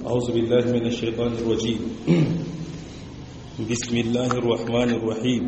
أعوذ بالله من الشيطان الرجيم بسم الله الرحمن الرحيم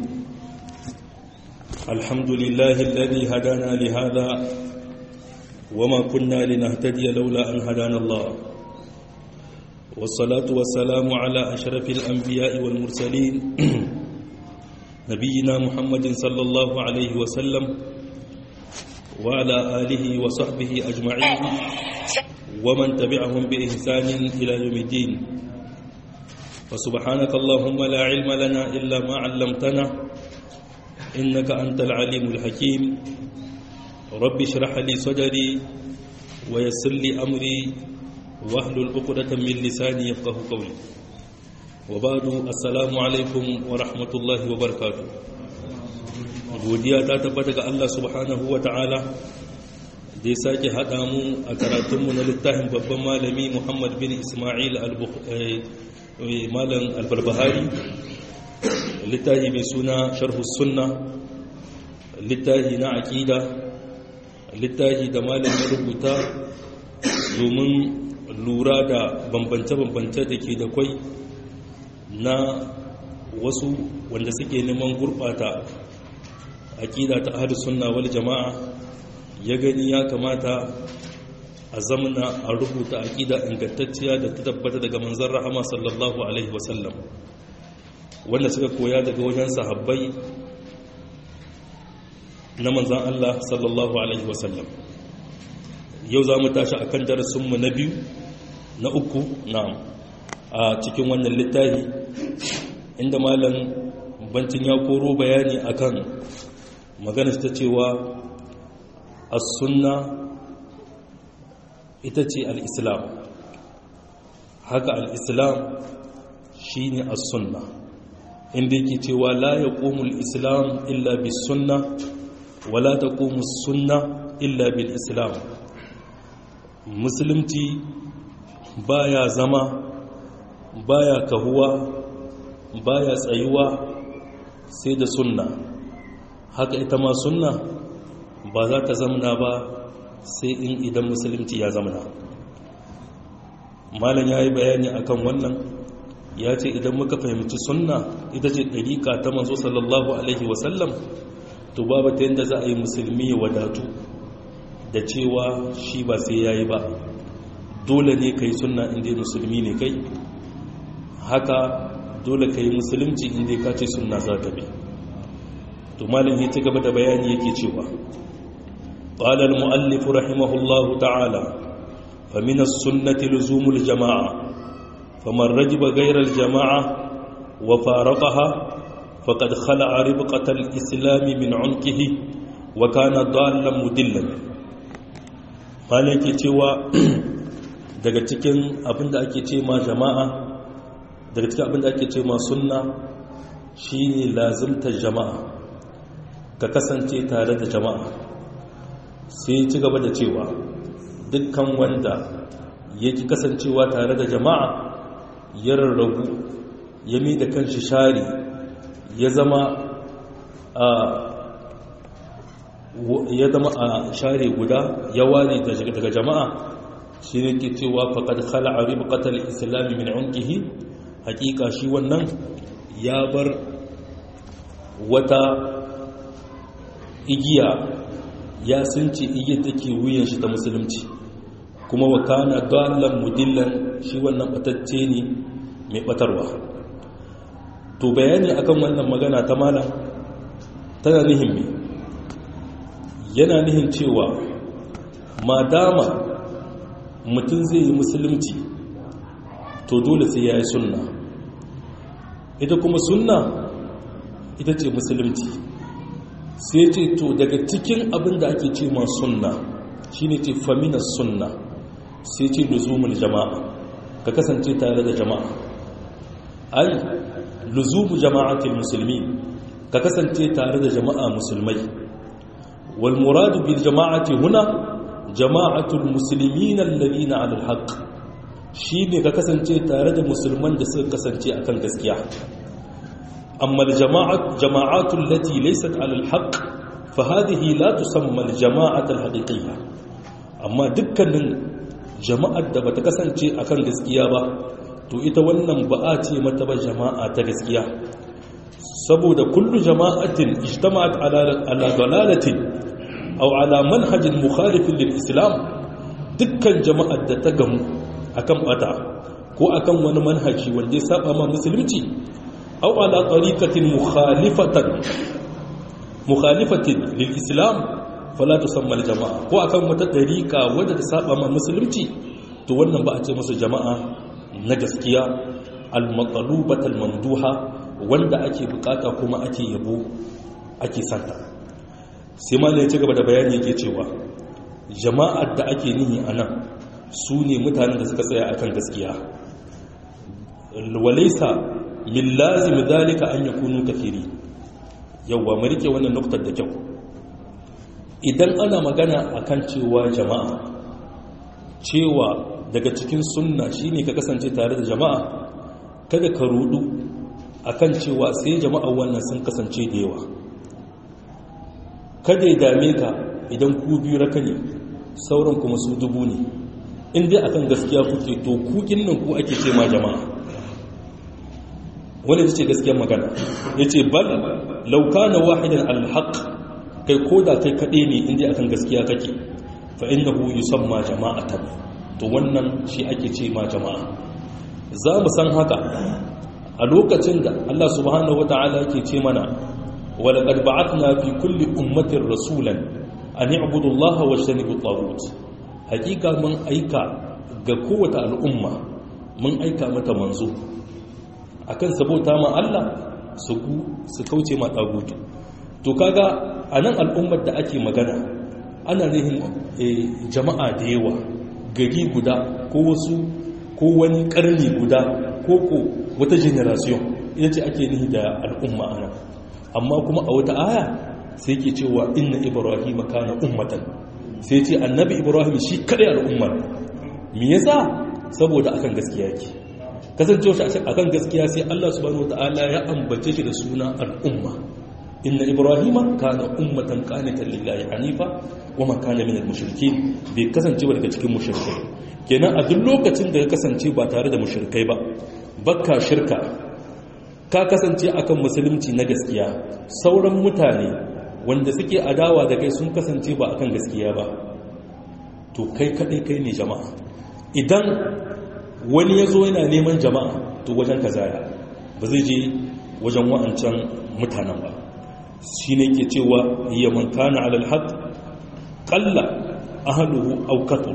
الحمد لله الذي هدانا لهذا وما كنا لنهتدي لولا أن هدانا الله والصلاة والسلام على أشرف الأنبياء والمرسلين نبينا محمد صلى الله عليه وسلم وعلى آله وصحبه أجمعين ومن تبعهم بإحسان إلى يوم الدين وسبحانك اللهم لا علم لنا إلا ما علمتنا إنك أنت العليم الحكيم رب اشرح لي صدري ويسر لي أمري واحلل عقدة من لساني يفقه قولي وبعد السلام عليكم ورحمة الله وبركاته godiya ta tabbata ga Allah subhanahu wa ta'ala da ya sake haɗa mu a karatunmu na littafin babban malami Muhammad bin Ismail malam albarbahari littafi mai suna sharhu sunna littafi na aƙida littafi da malam ya rubuta domin lura da bambance-bambance da ke da kwai na wasu wanda suke neman gurɓata aƙida ta ahli sunna wal jama'a ya gani ya kamata a zamana a rubuta aƙida ingantacciya da ta tabbata daga manzon rahama sallallahu alaihi wasallam wanda suka koya daga wajen sahabbai na manzon Allah sallallahu alaihi wasallam yau za mu tashi akan darasinmu na biyu na uku na a cikin wannan littafi inda malam bancin ya koro bayani akan magana ta cewa as-sunna ita ce al-islam haka al-islam shine as-sunna inda yake cewa la yaqumu al-islam illa bis-sunna wala taqumu as-sunna illa bil-islam musulunci baya zama baya kahuwa baya tsayuwa sai da sunna haka ita ma sunna ba za ta zamana ba sai in idan musulunci ya zamana malam ya yi bayani akan wannan ya ce idan muka fahimci sunna ita ce ɗariƙa ta manzo sallallahu alaihi wasallam to babu ta yadda za a yi musulmi ya wadatu da cewa shi ba sai ya yi ba dole ne ka yi sunna inda musulmi ne kai haka dole ka yi musulunci inda ka ce sunna za ka bi to malam ya ci gaba da bayani yake cewa qala al muallif rahimahullahu ta'ala fa min as-sunnati luzumul jama'a faman rajiba ghayra al jama'a wa faraqaha faqad khala'a ribqata al islam min 'unqihi wa kana dallan mudillan malam yake cewa daga cikin abinda ake ce ma jama'a daga cikin abinda ake ce ma sunna shine lazimtar jama'a ka kasance tare da jama'a sai ci gaba da cewa dukkan wanda ya ki kasancewa tare da jama'a ya rarrabu ya mi da kanshi shari ya zama a ya zama a share guda ya ware daga jama'a shi ne ke cewa faƙad khala'a ribqatal islami min unqihi hakika shi wannan ya bar wata igiya ya sunce igiyar take wuyan shi ta musulunci kuma wa kana dallan mudillan shi wannan batacce ne mai batarwa to bayani akan wannan magana ta malam tana nihin me yana nihin cewa madama mutum zai yi musulunci to dole sai ya yi sunna ita kuma sunna ita ce musulunci sai ce to daga cikin abin da ake ce ma sunna shine ce faminas sunna sai ce luzumul jama'a ka kasance tare da jama'a ai luzumu jama'atul musulmi ka kasance tare da jama'a musulmai wal muradu bil jama'ati huna jama'atul muslimin alladhina 'ala al-haqq shine ka kasance tare da musulman da suka kasance akan gaskiya أما الجماعة جماعات التي ليست على الحق فهذه لا تسمى الجماعة الحقيقية amma dukkanin jama'ar da bata kasance akan gaskiya ba to ita wannan ba a ce mata ba jama'a ta gaskiya saboda kullu jama'atin ijtama'at ala ala dalalatin aw ala manhajin mukhalifin lil islam dukkan jama'ar da ta gamu akan bata ko akan wani manhaji wanda ya saba ma musulunci aw ala tariqatin mukhalifatan mukhalifatin lil islam fala tusamma al jama'a ko akan wata dariqa wadda ta saba ma musulunci to wannan ba a ce musu jama'a na gaskiya al maqlubat al mamduha wanda ake bukata kuma ake yabo ake santa sai malai ya ci gaba da bayani yake cewa jama'ar da ake nihi anan su ne mutanen da suka tsaya akan gaskiya walaisa min lazim dalika an yakunu kafiri yawwa mu rike wannan nuktar da kyau idan ana magana akan cewa jama'a cewa daga cikin sunna shine ka kasance tare da jama'a kada ka rudu akan cewa sai jama'a wannan sun kasance da yawa kada ya dame ka idan ku biyu raka ne sauran kuma su dubu ne in dai akan gaskiya kuke to kukin nan ku ake ce ma jama'a wani ta ce gaskiyar magana ya ce bal lauka na wahidan alhaq kai ko da kai kaɗe ne inda akan gaskiya kake fa inda hu yi son ma jama'atan to wannan shi ake ce ma jama'a za mu san haka a lokacin da Allah subhanahu wa ta'ala ke ce mana wala qad ba'athna fi kulli ummatin rasulan an i'budu Allah wa ijtanibu at hakika mun aika ga kowace al'umma mun aika mata manzo akan sabota ma Allah su su kauce ma tagutu to kaga anan al'ummar da ake magana ana nihin jama'a da yawa gari guda ko wasu ko wani karni guda ko ko wata generation ita ce ake nihi da al'umma anan amma kuma a wata aya sai ke cewa inna ibrahim kana ummatan sai ce annabi ibrahim shi kadai al'ummar me yasa saboda akan gaskiya yake kasancewa shi akan gaskiya sai Allah subhanahu wataala ya ambace shi da suna al'umma inna ibrahima kana ummatan qanitan lillahi hanifa wa ma kana minal mushrikeen bai kasance ba daga cikin mushrikai kenan a duk lokacin da ya kasance ba tare da mushrikai ba bakka shirka ka kasance akan musulunci na gaskiya sauran mutane wanda suke adawa da kai sun kasance ba akan gaskiya ba to kai kadai kai ne jama'a idan wani ya zo yana neman jama'a to wajen ka zaya ba zai je wajen wa'ancan mutanen ba shi ne ke cewa iya man kana alal haq qalla ahluhu aw kathur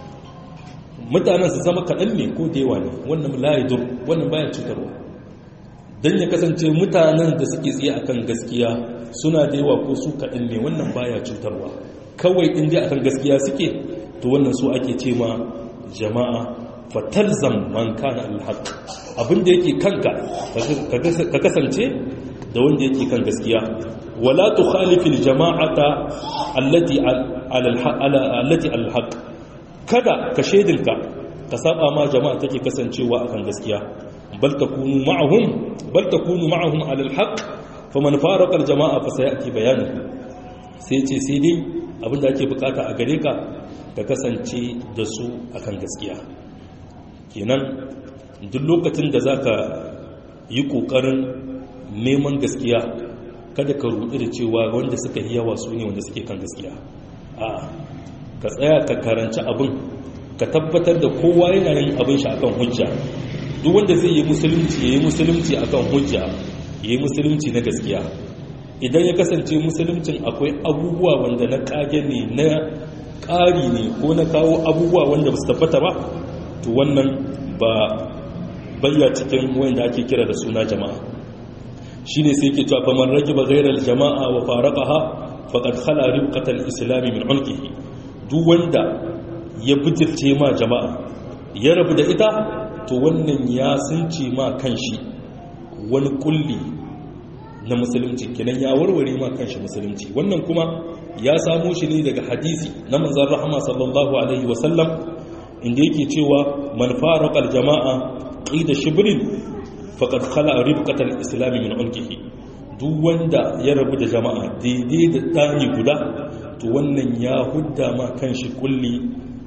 mutanen su zama kaɗan ne ko da yawa ne wannan la yadur wannan baya cutarwa dan ya kasance mutanen da suke tsaye akan gaskiya suna da yawa ko su kaɗan ne wannan baya cutarwa kawai in dai akan gaskiya suke to wannan su ake ce ma jama'a fatalzam man kana alhaq abinda yake kanka ka kasance da wanda yake kan gaskiya wala tukhalifil jama'ata allati ala allati alhaq kada ka shedinka ka saba ma jama'a take kasancewa akan gaskiya bal takunu ma'ahum bal takunu ma'ahum ala alhaq faman faraqa aljama'a fa sayati bayanuhu sai ce sai dai abinda ake bukata a gare ka ka kasance da su akan gaskiya kenan duk lokacin da za ka yi ƙoƙarin neman gaskiya kada ka rudu da cewa wanda suka yi yawa su ne wanda suke kan gaskiya a ka tsaya ka karanci abin ka tabbatar da kowa yana yin abin shi akan hujja duk wanda zai yi musulunci ya yi musulunci akan hujja ya yi musulunci na gaskiya idan ya kasance musuluncin akwai abubuwa wanda na kage ne na ƙari ne ko na kawo abubuwa wanda ba su tabbata ba to wannan ba bayya cikin wanda ake kira da suna jama'a shine sai yake cewa faman rajiba ghayral jama'a wa faraqaha faqad khala ribqatal islam min ulqihi duk wanda ya bijirce ma jama'a ya rabu da ita to wannan ya sunce ma kanshi wani kulli na musulunci kenan ya warware ma kanshi musulunci wannan kuma ya samo shi ne daga hadisi na manzon rahama sallallahu alaihi wasallam inda yake cewa man faraqal jama'a qida shibrin faqad khala ribqatal islam min ulqihi duk wanda ya rabu da jama'a daidai da dani guda to wannan ya hudda ma kanshi kulli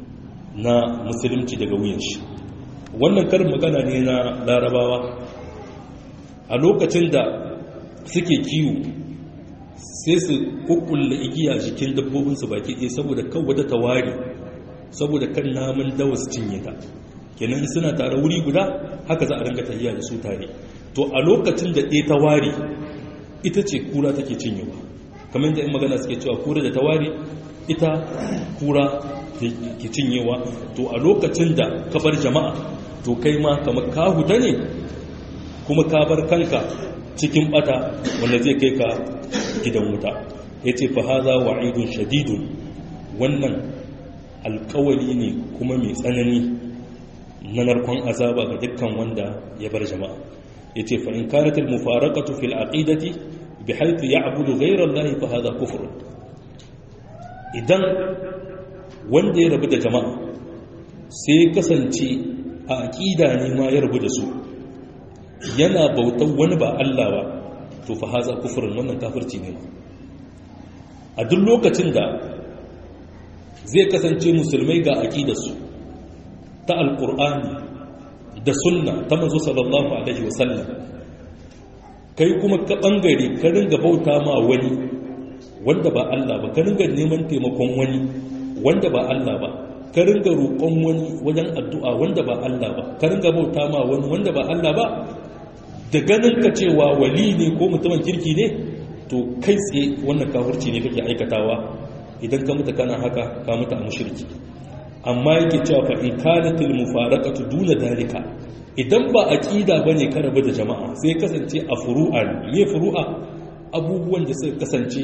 na musulunci daga wuyan shi wannan karin magana ne na larabawa a lokacin da suke kiwo sai su kukkulla igiya jikin dabbobinsu baki ɗaya saboda kan wata tawari saboda kan namun dawa su cinye ta kenan suna tare wuri guda haka za a ringa tafiya da su tare to a lokacin da ɗaya tawari ita ce kura take cinyewa kamar yadda in magana suke cewa kura da tawari ita kura ke cinyewa to a lokacin da ka bar jama'a to kai ma kamar ka huta ne kuma ka bar kanka cikin bata wanda zai kai ka gidan wuta ya ce fa haza wa'idun shadidun wannan alkawali ne kuma mai tsanani na narkon azaba ga dukkan wanda ya bar jama'a ya ce fa'in karatul mufarakatu fil aqidati bi haifu ya abudu gairar lahi fa haza kufur idan wanda ya rabu da jama'a sai kasance a aƙida ne ma ya rabu da su yana bautan wani ba Allah ba to fa haza kufurin wannan kafirci ne a duk lokacin da zai kasance musulmai ga aƙidarsu ta alƙur'ani da sunna ta mazo sallallahu alaihi wasallam kai kuma ka ɓangare ka ringa bauta ma wani wanda ba Allah ba ka ringa neman taimakon wani wanda ba Allah ba ka ringa roƙon wani wajen addu'a wanda ba Allah ba ka ringa bauta ma wani wanda ba Allah ba da ganin ka cewa wali ne ko mutumin kirki ne to kai tsaye wannan kafirci ne kake aikatawa idan ka mutu kana haka ka mutu a mushriki amma yake cewa fa in kanatil mufaraqatu duna dalika idan ba aqida bane ka rabu da jama'a sai kasance a furu'a ne furu'a abubuwan da suka kasance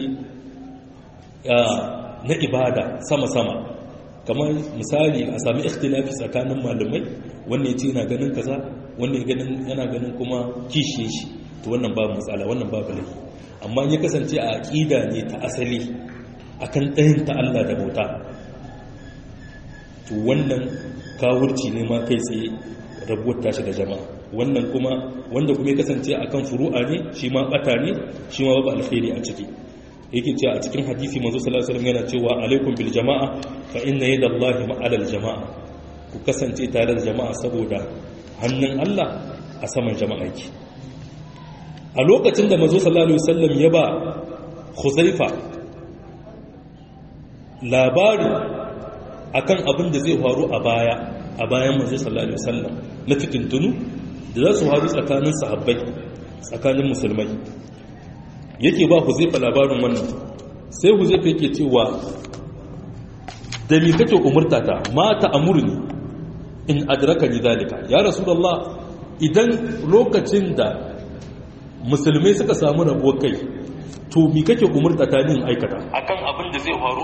na ibada sama-sama kamar misali a sami ikhtilafi tsakanin malamai wannan yace yana ganin kaza wannan ganin yana ganin kuma kishiye shi to wannan babu matsala wannan babu laifi amma ya kasance a aqida ne ta asali akan ɗayan ta Allah da bauta to wannan kawurci ne ma kai tsaye rabuwar tashi da jama'a wannan kuma wanda kuma ya kasance akan furu'a ne shi ma bata ne shi ma babu alkhairi a ciki yake cewa a cikin hadisi manzo sallallahu alaihi wasallam yana cewa alaikum bil jama'a fa inna yadallahi ma'al jama'a ku kasance tare da jama'a saboda hannun Allah a saman jama'a yake a lokacin da manzo sallallahu alaihi wasallam ya ba Khuzaifa labari akan abin da zai faru a baya a bayan manzo sallallahu alaihi wasallam na fitintunu da za su faru tsakanin sahabbai tsakanin musulmai yake ba huzaifa labarin wannan sai huzaifa yake cewa da mi kake umurta ta mata amurni in adraka ni zalika ya rasulullah idan lokacin da musulmai suka samu rabuwar kai to mi kake umurta ta ni aikata akan abin da zai faru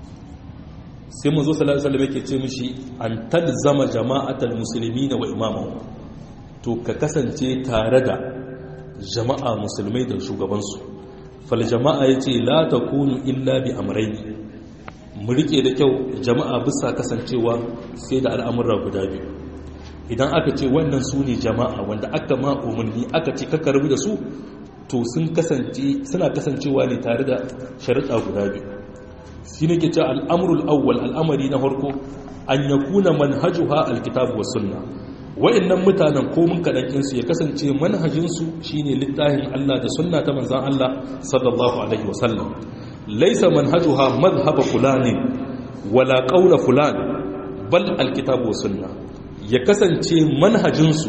sai manzo sallallahu alaihi wasallam yake ce mishi an talzama jama'atal muslimina wa imamahu to ka kasance tare da jama'a musulmai da shugabansu fal jama'a yace la takunu illa bi amrayni mu rike da kyau jama'a bisa kasancewa sai da al'amura guda biyu idan aka ce wannan su ne jama'a wanda aka ma umarni aka ce ka karbi da su to sun kasance suna kasancewa ne tare da sharuɗa guda biyu shi ne ke ce al'amurul awwal al'amari na farko an ya kuna manhajuha alkitabu wa sunna wa'annan mutanen komin kaɗankinsu ya kasance manhajinsu shi ne littafin Allah da sunna ta manzan Allah sallallahu Alaihi wasallam laisa manhajuha mazhaba fulani wala ƙaula fulani bal alkitabu wa sunna ya kasance manhajinsu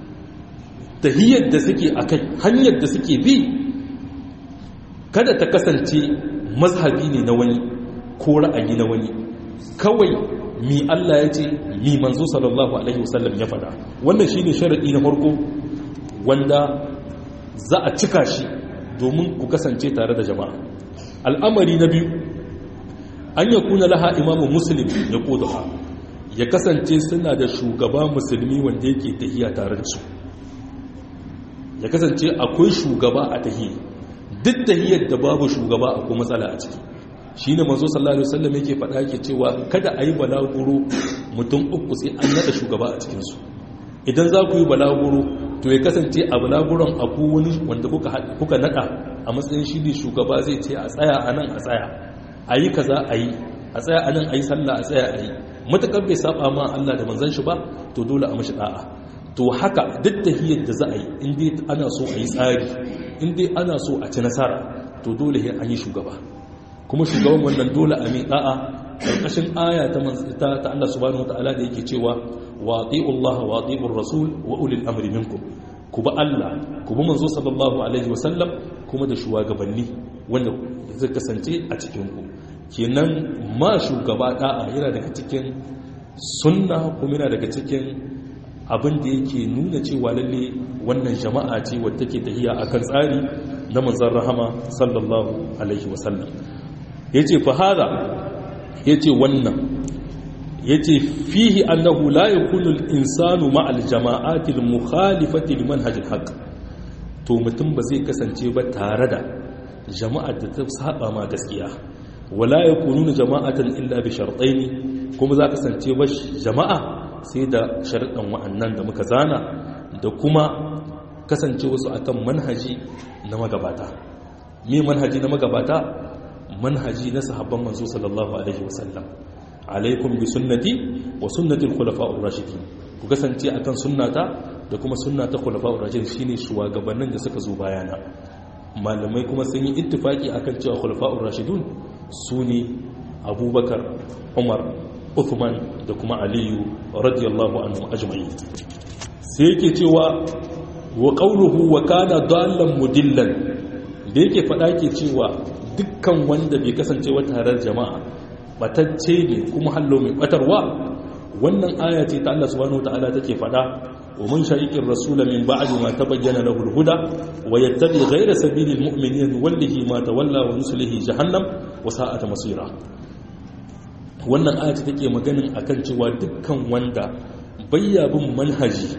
tahiyar da suke a kai hanyar da suke bi kada ta kasance mazhabi ne na wani ko ra'ayi na wani kawai mi Allah ya ce mi manzo sallallahu alaihi wasallam ya faɗa wannan shine sharadi na farko wanda za a cika shi domin ku kasance tare da jama'a al'amari na biyu an ya kuna laha imamu muslim ya kodaha ya kasance suna da shugaba musulmi wanda yake tahiya tare da su ya kasance akwai shugaba a tahiyya duk tahiyar da babu shugaba akwai matsala a ciki shi ne manzo sallallahu alaihi wasallam yake faɗa yake cewa kada a yi balaguro mutum uku sai an naɗa shugaba a cikinsu idan za ku yi balaguro to ya kasance a balaguron abu wani wanda kuka naɗa a matsayin shi ne shugaba zai ce a tsaya a nan a tsaya a yi kaza a yi a tsaya anan ayi sallah a tsaya ayi matakar bai saba ma Allah da manzon shi ba to dole a mashi da'a to haka duk tahiyar da za a yi in dai ana so a yi tsari in dai ana so a ci nasara to dole an yi shugaba kuma shugaban wannan dole a mai da'a karkashin aya ta ta Allah subhanahu wataala da yake cewa wa Allah wa ati'ur rasul wa ulil amri minkum ku ba Allah ku bi manzo sallallahu alaihi wasallam kuma da shugabanni wanda zai kasance a cikin ku kenan ma shugaba da'a yana daga cikin sunna kuma yana daga cikin abin da yake nuna cewa lalle wannan jama'a ce wadda take tahiya akan tsari na manzon rahama sallallahu alaihi wasallam yace fa hada yace wannan yace fihi annahu la yakunu al-insanu ma'a al-jama'ati al-mukhalifati liman hajj al-haq to mutum ba zai kasance ba tare da jama'ar da ta saba ma gaskiya wala yakununa jama'atan illa bi shartaini kuma za kasance ba jama'a sai da sharadan wa'annan da muka zana da kuma kasance wasu akan manhaji na magabata me manhaji na magabata manhaji na sahabban manzo sallallahu alaihi wasallam alaikum bi sunnati wa sunnati al-khulafa'ur rashidin ku kasance akan sunnata da kuma sunnata khulafa'ur rashidin shine shugabannin da suka zo bayana malamai kuma sun yi ittifaki akan cewa khulafa'ur rashidun sune abubakar umar uthman da kuma aliyu radiyallahu anhu ajma'in sai yake cewa wa qawluhu wa kana dallan mudillan da yake fada ke cewa dukkan wanda bai kasance wata harar jama'a batacce ne kuma hallo mai batarwa wannan aya ce ta Allah subhanahu wataala take fada wa man shaqiqir rasula min ba'di ma tabayyana lahu al-huda wa yattabi ghayra sabilil mu'minin wallahi ma tawalla wa nuslihi jahannam wa sa'at masira wannan aya ce take maganin akan cewa dukkan wanda bayya bin manhaji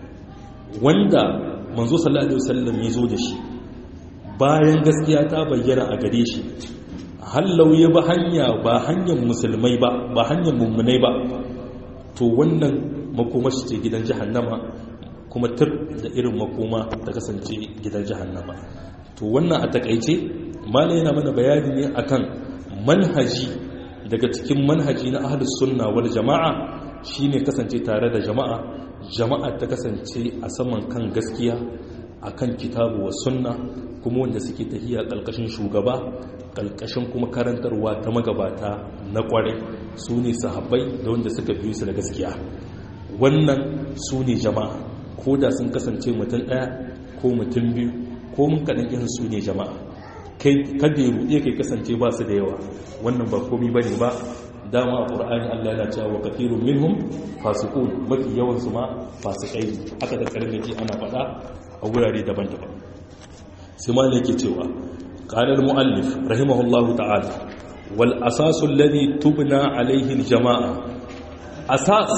wanda manzo sallallahu alaihi wasallam ya zo da shi bayan gaskiya ta bayyana a gare shi hallau ya ba hanya ba hanyar musulmai ba ba hanyar mummunai ba to wannan makoma shi ce gidan jahannama kuma tur da irin makoma ta kasance gidan jahannama to wannan a takaice mala yana mana bayani ne akan manhaji daga cikin manhaji na ahlus sunna wal jama'a shine kasance tare da jama'a jama'a ta kasance a saman kan gaskiya akan kitabu wa sunna kuma wanda suke tahiya ƙalƙashin shugaba ƙalƙashin kuma karantarwa ta magabata na ƙware su ne sahabbai da wanda suka biyu su da gaskiya wannan su ne jama'a ko da sun kasance mutum ɗaya ko mutum biyu ko mun kaɗan yin su ne jama'a kada ya ruɗe kai kasance ba su da yawa wannan ba komi ba ne ba dama a ƙur'ani allah yana cewa wa kafirun minhum fasikun mafi yawansu ma fasikai haka da karnaki ana faɗa a wurare daban-daban sai ma ne ke cewa ƙanar mu'allif rahimahullahu ta'ala wal asasu alladhi tubna alaihi jama'a asas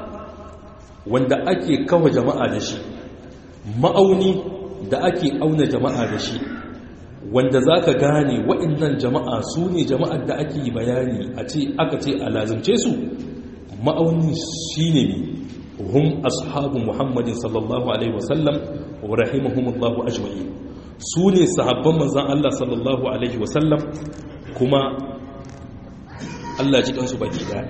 wanda ake kawo jama'a da shi ma'auni da ake auna jama'a da shi wanda zaka gane waɗannan jama'a su ne jama'ar da ake bayani a ce aka ce a lazimce su ma'auni shine ne hum ashabu muhammadin sallallahu alaihi wasallam wa rahimahumullahu ajma'in su ne sahabban manzan Allah sallallahu alaihi wasallam kuma Allah ji kansu baki daya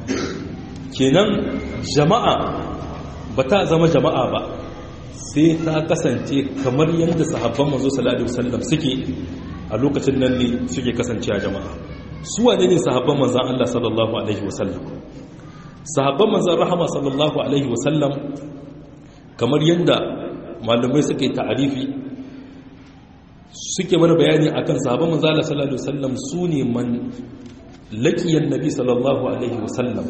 kenan jama'a ba ta zama jama'a ba sai ta kasance kamar yadda sahabban manzo sallallahu alaihi wasallam suke a lokacin nan ne suke kasancewa jama'a su wane ne sahabban manzan Allah sallallahu alaihi wasallam sahabban manzan rahama sallallahu alaihi wasallam kamar yadda malamai suke ta'arifi suke mana bayani akan sahabban manzan Allah sallallahu alaihi wasallam su ne man laqiyan nabi sallallahu alaihi wasallam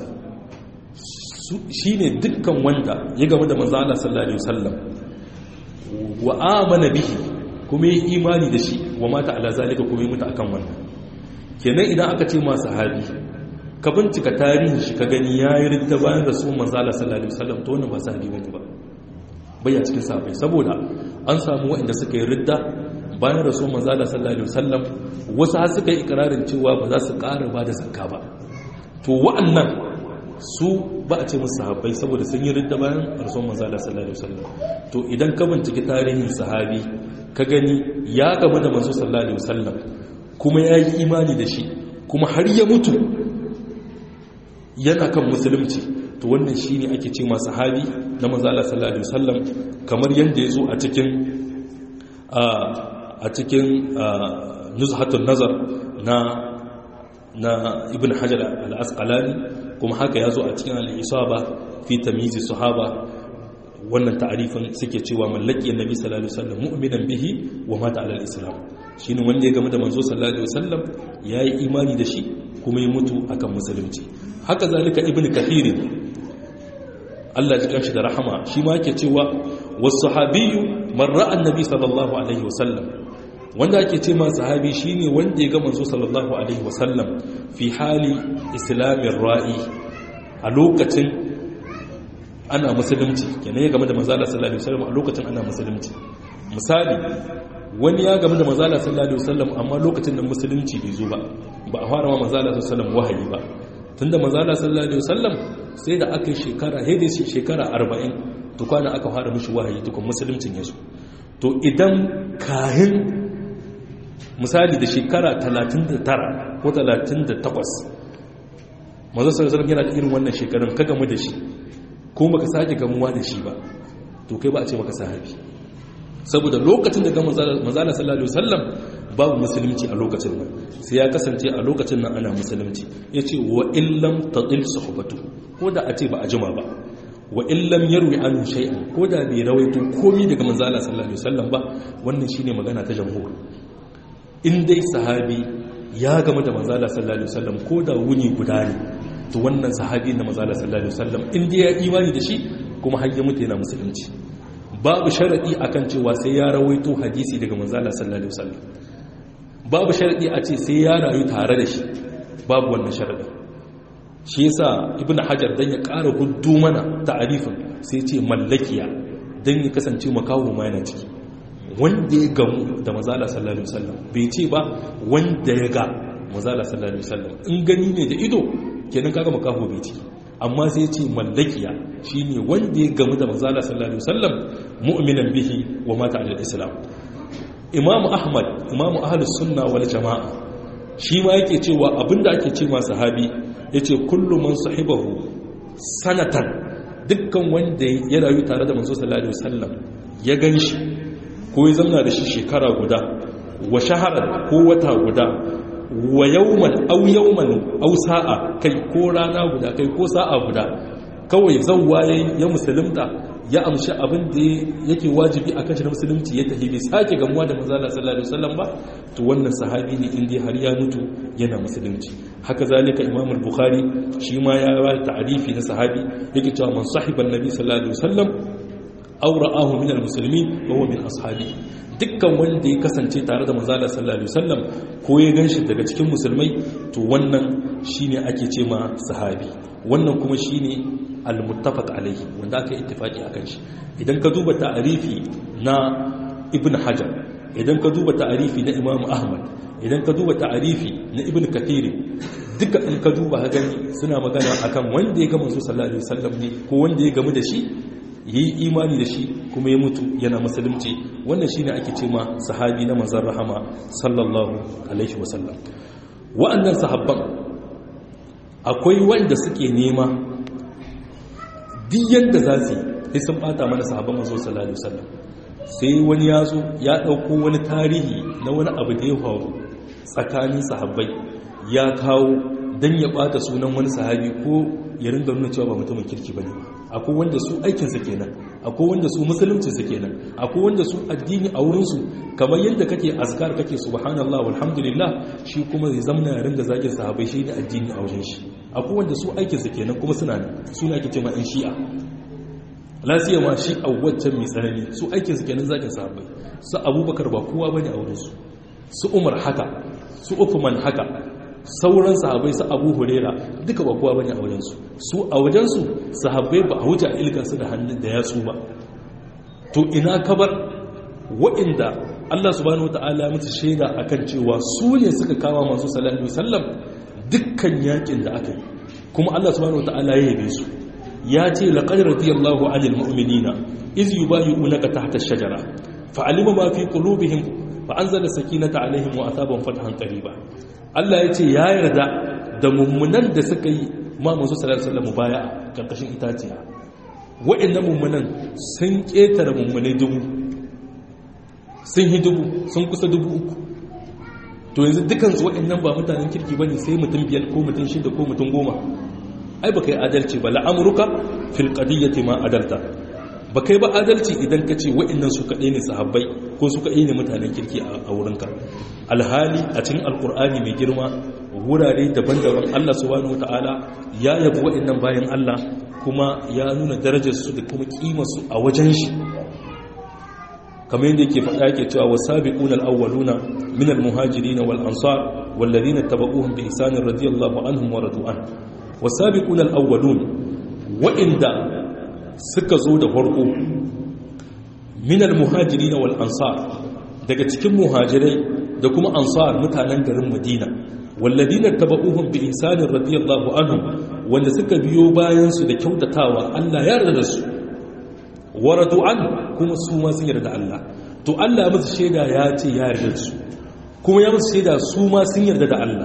shine dukkan wanda ya gaba da manzan Allah sallallahu alaihi wasallam wa amana bihi kuma yi imani da shi wa mata ala zalika kuma yi mutu akan wannan kenan idan aka ce ma sahabi ka bincika tarihin shi ka gani ya yi ridda bayan da su manzala sallallahu alaihi wasallam to wannan ba sahabi bane ba bai a cikin sahabbai saboda an samu waɗanda suka yi ridda bayan rasul manzala sallallahu alaihi wasallam wasu har suka yi ikrarin cewa ba za su ƙara ba da zakka ba to wa'annan su ba a ce musu sahabbai saboda sun yi ridda bayan rasul manzala sallallahu alaihi wasallam to idan ka binciki tarihin sahabi ka gani ya gaba da manzo sallallahu alaihi wasallam kuma ya yi imani da shi kuma har ya mutu yana kan musulunci to wannan shine ake ce ma sahabi na manzo Allah sallallahu alaihi wasallam kamar yanda yazo a cikin a cikin nuzhatun nazar na na ibn hajar al-asqalani kuma haka yazo a cikin al-isaba fi tamyiz sahaba wannan ta'arifin suke cewa mallaki annabi sallallahu alaihi wasallam mu'minan bihi wa mata ala al-islam shine wanda ya game da manzo sallallahu alaihi wasallam yayi imani da shi kuma ya mutu akan musulunci haka zalika ibn kathir Allah ya kanshi da rahama shi ma yake cewa was-sahabiyyu man ra'a annabi sallallahu alaihi wasallam wanda ake ce ma sahabi shine wanda ya ga manzo sallallahu alaihi wasallam fi hali islamin ra'i a lokacin ana musulunci kenan ya game da manzo sallallahu alaihi wasallam a lokacin ana musulunci misali wani ya game da manzo sallallahu alaihi wasallam amma lokacin da musulunci bai zo ba ba a fara ma manzo sallallahu alaihi wasallam wahayi ba tunda manzo sallallahu alaihi wasallam sai da aka yi shekara hede shekara 40 tukwana aka fara mishi wahayi tukun musuluncin ya zo to idan kahin misali da shekara 39 ko 38 manzo sallallahu yana da irin wannan shekarun ka gamu da shi ko baka sake gamuwa da shi ba to kai ba a ce maka sahabi saboda lokacin da ga manzala sallallahu alaihi wasallam babu musulunci a lokacin nan sai ya kasance a lokacin nan ana musulunci yace wa illam tadil suhbatu ko da a ce ba a jima ba wa illam yarwi anhu shay'an ko da bai rawaito komai daga manzala sallallahu alaihi wasallam ba wannan shine magana ta jamhur in dai sahabi ya gama da manzala sallallahu alaihi wasallam ko da wuni guda ne to wannan sahabi na manzala sallallahu alaihi wasallam in dai ya imani da shi kuma har ya mutu yana musulunci babu sharadi akan cewa sai ya rawaito hadisi daga manzala sallallahu alaihi wasallam babu sharadi a ce sai ya rayu tare da shi babu wannan sharadin shi yasa ibn hajar dan ya ƙara guddu mana ta'arifin sai ce mallakiya dan ya kasance makawo ma yana ciki wanda ya gamu da mazala sallallahu alaihi wasallam bai ce ba wanda ya ga mazala sallallahu alaihi wasallam in gani ne da ido kenan kaga makaho bai ciki amma sai ce mallakiya shine wanda ya gamu da mazala sallallahu alaihi wasallam mu'minan bihi wa mata ala islam imamu ahmad imamu ahlus sunna wal jamaa shi ma yake cewa abinda ake ce ma sahabi yace kullu man sahibahu sanatan dukkan wanda ya rayu tare da manzo sallallahu alaihi wasallam ya ganshi ko ya zamna da shi shekara guda wa shaharar ko wata guda wa yauman au yauman au sa'a kai ko rana guda kai ko sa'a guda kawai zauwa ya musulunta ya amshi abin da yake wajibi a kan shi na musulunci ya tafi bai sake gamuwa da manzala sallallahu alaihi wasallam ba to wannan sahabi ne inda har ya mutu yana musulunci haka zalika imam al-bukhari shi ma ya ba ta'rifi na sahabi yake cewa man sahiban nabi sallallahu alaihi wasallam aw ra'ahu min al-muslimin wa huwa min ashabi dukkan wanda ya kasance tare da manzala sallallahu alaihi wasallam ko ya ganshi daga cikin musulmai to wannan shine ake ce ma sahabi wannan kuma shine al-muttafaq alaihi wanda aka ittifaki akan shi idan ka duba ta'arifi na ibn hajar idan ka duba ta'arifi na imam ahmad idan ka duba ta'arifi na ibn kathir duka in ka duba ka gani suna magana akan wanda ya ga manzo sallallahu alaihi wasallam ne ko wanda ya gamu da shi yi imani da shi kuma ya mutu yana musulunci wannan shine ake ce ma sahabi na manzon rahama sallallahu alaihi wasallam wa'annan sahabban akwai wanda suke nema duk yadda za su yi sun bata mana sahabban manzo sallallahu alaihi wasallam sai wani ya zo ya dauko wani tarihi na wani abu da ya faru tsakanin sahabbai ya kawo dan ya bata sunan wani sahabi ko ya ringa nuna cewa ba mutumin kirki bane akwai wanda su aikinsa kenan akwai wanda su musuluncinsa kenan akwai wanda su addini a wurinsu kamar yadda kake azkar kake subhanallah walhamdulillah shi kuma zai zamana ya ringa zagin sahabai shi ne addini a wajen shi akwai wanda su aikinsa kenan kuma suna suna ake cewa in shi'a lasiya ma shi a waccan mai tsanani su aikinsa kenan zagin sahabai su abubakar ba kowa bane a wurinsu su umar haka su uthman haka sauran sahabai su abu hurera duka ba kowa bane a wajensu su a wajensu sahabai ba a wuce a ilgansu da hannun da yatsu ba to ina kabar waɗanda Allah subhanahu wata'ala musu shaida akan cewa su ne suka kama masu sallallahu sallam dukkan yakin da aka yi kuma Allah subhanahu wata'ala ya yabe su ya ce laqad radiyallahu 'anil mu'minina iz yubayyi'unaka tahta ash-shajara fa'alima ma fi qulubihim fa anzala sakinata 'alaihim wa asabahum fathan qariba Allah ya ce ya yarda da mummunan da suka yi ma manzo sallallahu alaihi wasallam baya karkashin itaciya wa'annan mummunan sun ketare mummunai dubu sun yi dubu sun kusa dubu uku to yanzu dukansu waɗannan ba mutanen kirki ba ne sai mutum biyar ko mutum shida ko mutum goma ai ba kai adalci ba la'amurka fil qadiyyati ma adalta ba kai ba adalci idan ka ce waɗannan su kaɗai ne sahabbai ko su kaɗai ne mutanen kirki a wurinka alhali a cikin alkur'ani mai girma wurare daban-daban Allah subhanahu wata'ala ya yabi waɗannan bayan Allah kuma ya nuna darajarsu da kuma kimarsu a wajen shi kamar yadda yake faɗa yake cewa wasabiquna al-awwaluna min al-muhajirin wal ansar wal ladina tabauhum bi ihsan radiyallahu anhum wa radu an wasabiquna al-awwalun wa'inda suka zo da farko min al-muhajirin wal ansar daga cikin muhajirai da kuma ansar mutanen garin madina wal ladina tabauhum bi ihsan radiyallahu anhum wanda suka biyo bayan su da kyautatawa Allah ya yarda da su waradu an kuma su ma sun yarda Allah to Allah musu shaida ya ce ya yarda su kuma ya musu shaida su ma sun yarda da Allah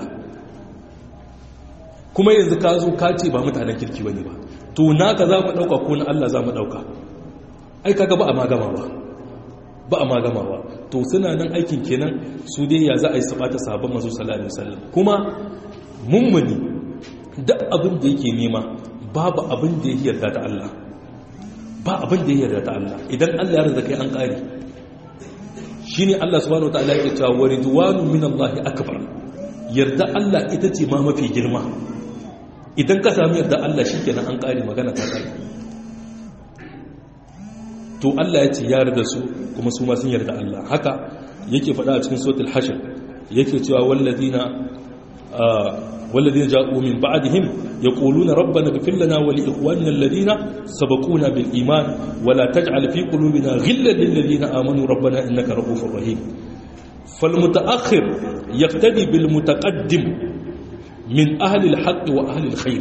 kuma yanzu ka zo ka ce ba mutanen kirki bane ba to naka za mu dauka ko na Allah za mu dauka ai kaga ba a magama ba ba a magama ba to suna nan aikin kenan su dai ya za a yi sabata sahabban manzo sallallahu alaihi wasallam kuma mummuni duk abin da yake nema babu abin da yake yarda da Allah ba abin da ya yarda ta Allah idan Allah ya yarda kai an kare shine Allah subhanahu wataala yake cewa wa ridwanu min Allah akbar yarda Allah ita ce ma mafi girma idan ka sami yarda Allah shikenan an kare magana ta kare to Allah ya ce ya yarda su kuma su ma sun yarda Allah haka yake faɗa a cikin suratul hashr yake cewa walladina والذين جاءوا من بعدهم يقولون ربنا اغفر لنا ولإخواننا الذين سبقونا بالإيمان ولا تجعل في قلوبنا غلا للذين آمنوا ربنا إنك رؤوف رحيم فالمتأخر يقتدي بالمتقدم من أهل الحق وأهل الخير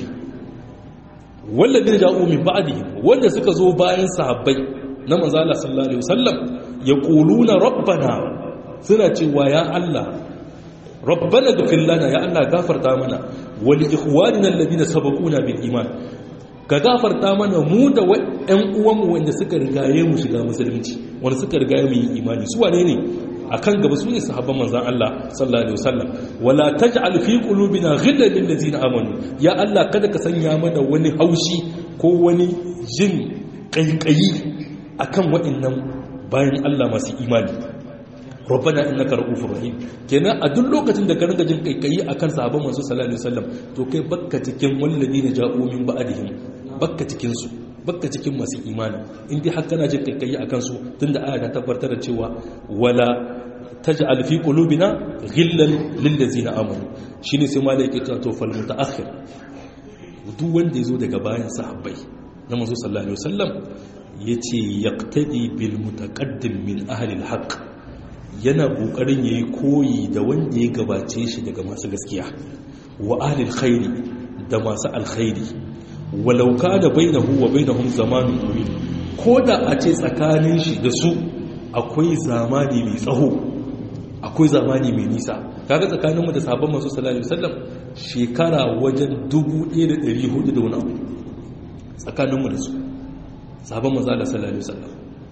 والذين جاءوا من بعدهم وأن سكزوا باين صحابي نما زال صلى الله عليه وسلم يقولون ربنا سنة ويا الله rabbana ghfir lana ya Allah gafarta mana wal ikhwanina alladhina sabaquna bil iman ka gafarta mana mu da ƴan uwan mu wanda suka rigaye mu shiga musulunci wanda suka rigaye mu yi imani su wane ne akan gaba su ne sahabban manzon Allah sallallahu alaihi wasallam wala taj'al fi qulubina ghillan lil ladzina amanu ya Allah kada ka sanya mana wani haushi ko wani jin kaikayi akan waɗannan bayan Allah masu imani rabbana innaka ra'ufur rahim kenan a duk lokacin da ka ringa jin kaikayi akan sahabban manzo sallallahu alaihi wasallam to kai bakka cikin walladina ja'u min ba'dihim bakka cikin su bakka cikin masu imani in dai har kana jin kaikayi akan su tunda aya ta tabbatar da cewa wala taj'al fi qulubina ghillan lil ladzina amanu shine sai malai yake cewa to fal mutaakhir duk wanda yazo daga bayan sahabbai na manzo sallallahu alaihi wasallam yace yaqtadi bil mutaqaddim min ahli al haqq yana ƙoƙarin ya yi koyi da wanda ya gabace shi daga masu gaskiya wa ahlil khairi da masu alkhairi walauka da bainahu wa bainahum zamanin ɗuri ko da a ce tsakanin shi da su akwai zamani mai tsaho akwai zamani mai nisa kaga tsakaninmu da sabon masu sallallahu alaihi wasallam shekara wajen 1400 da wani abu tsakaninmu da su sabon masu sallallahu alaihi wasallam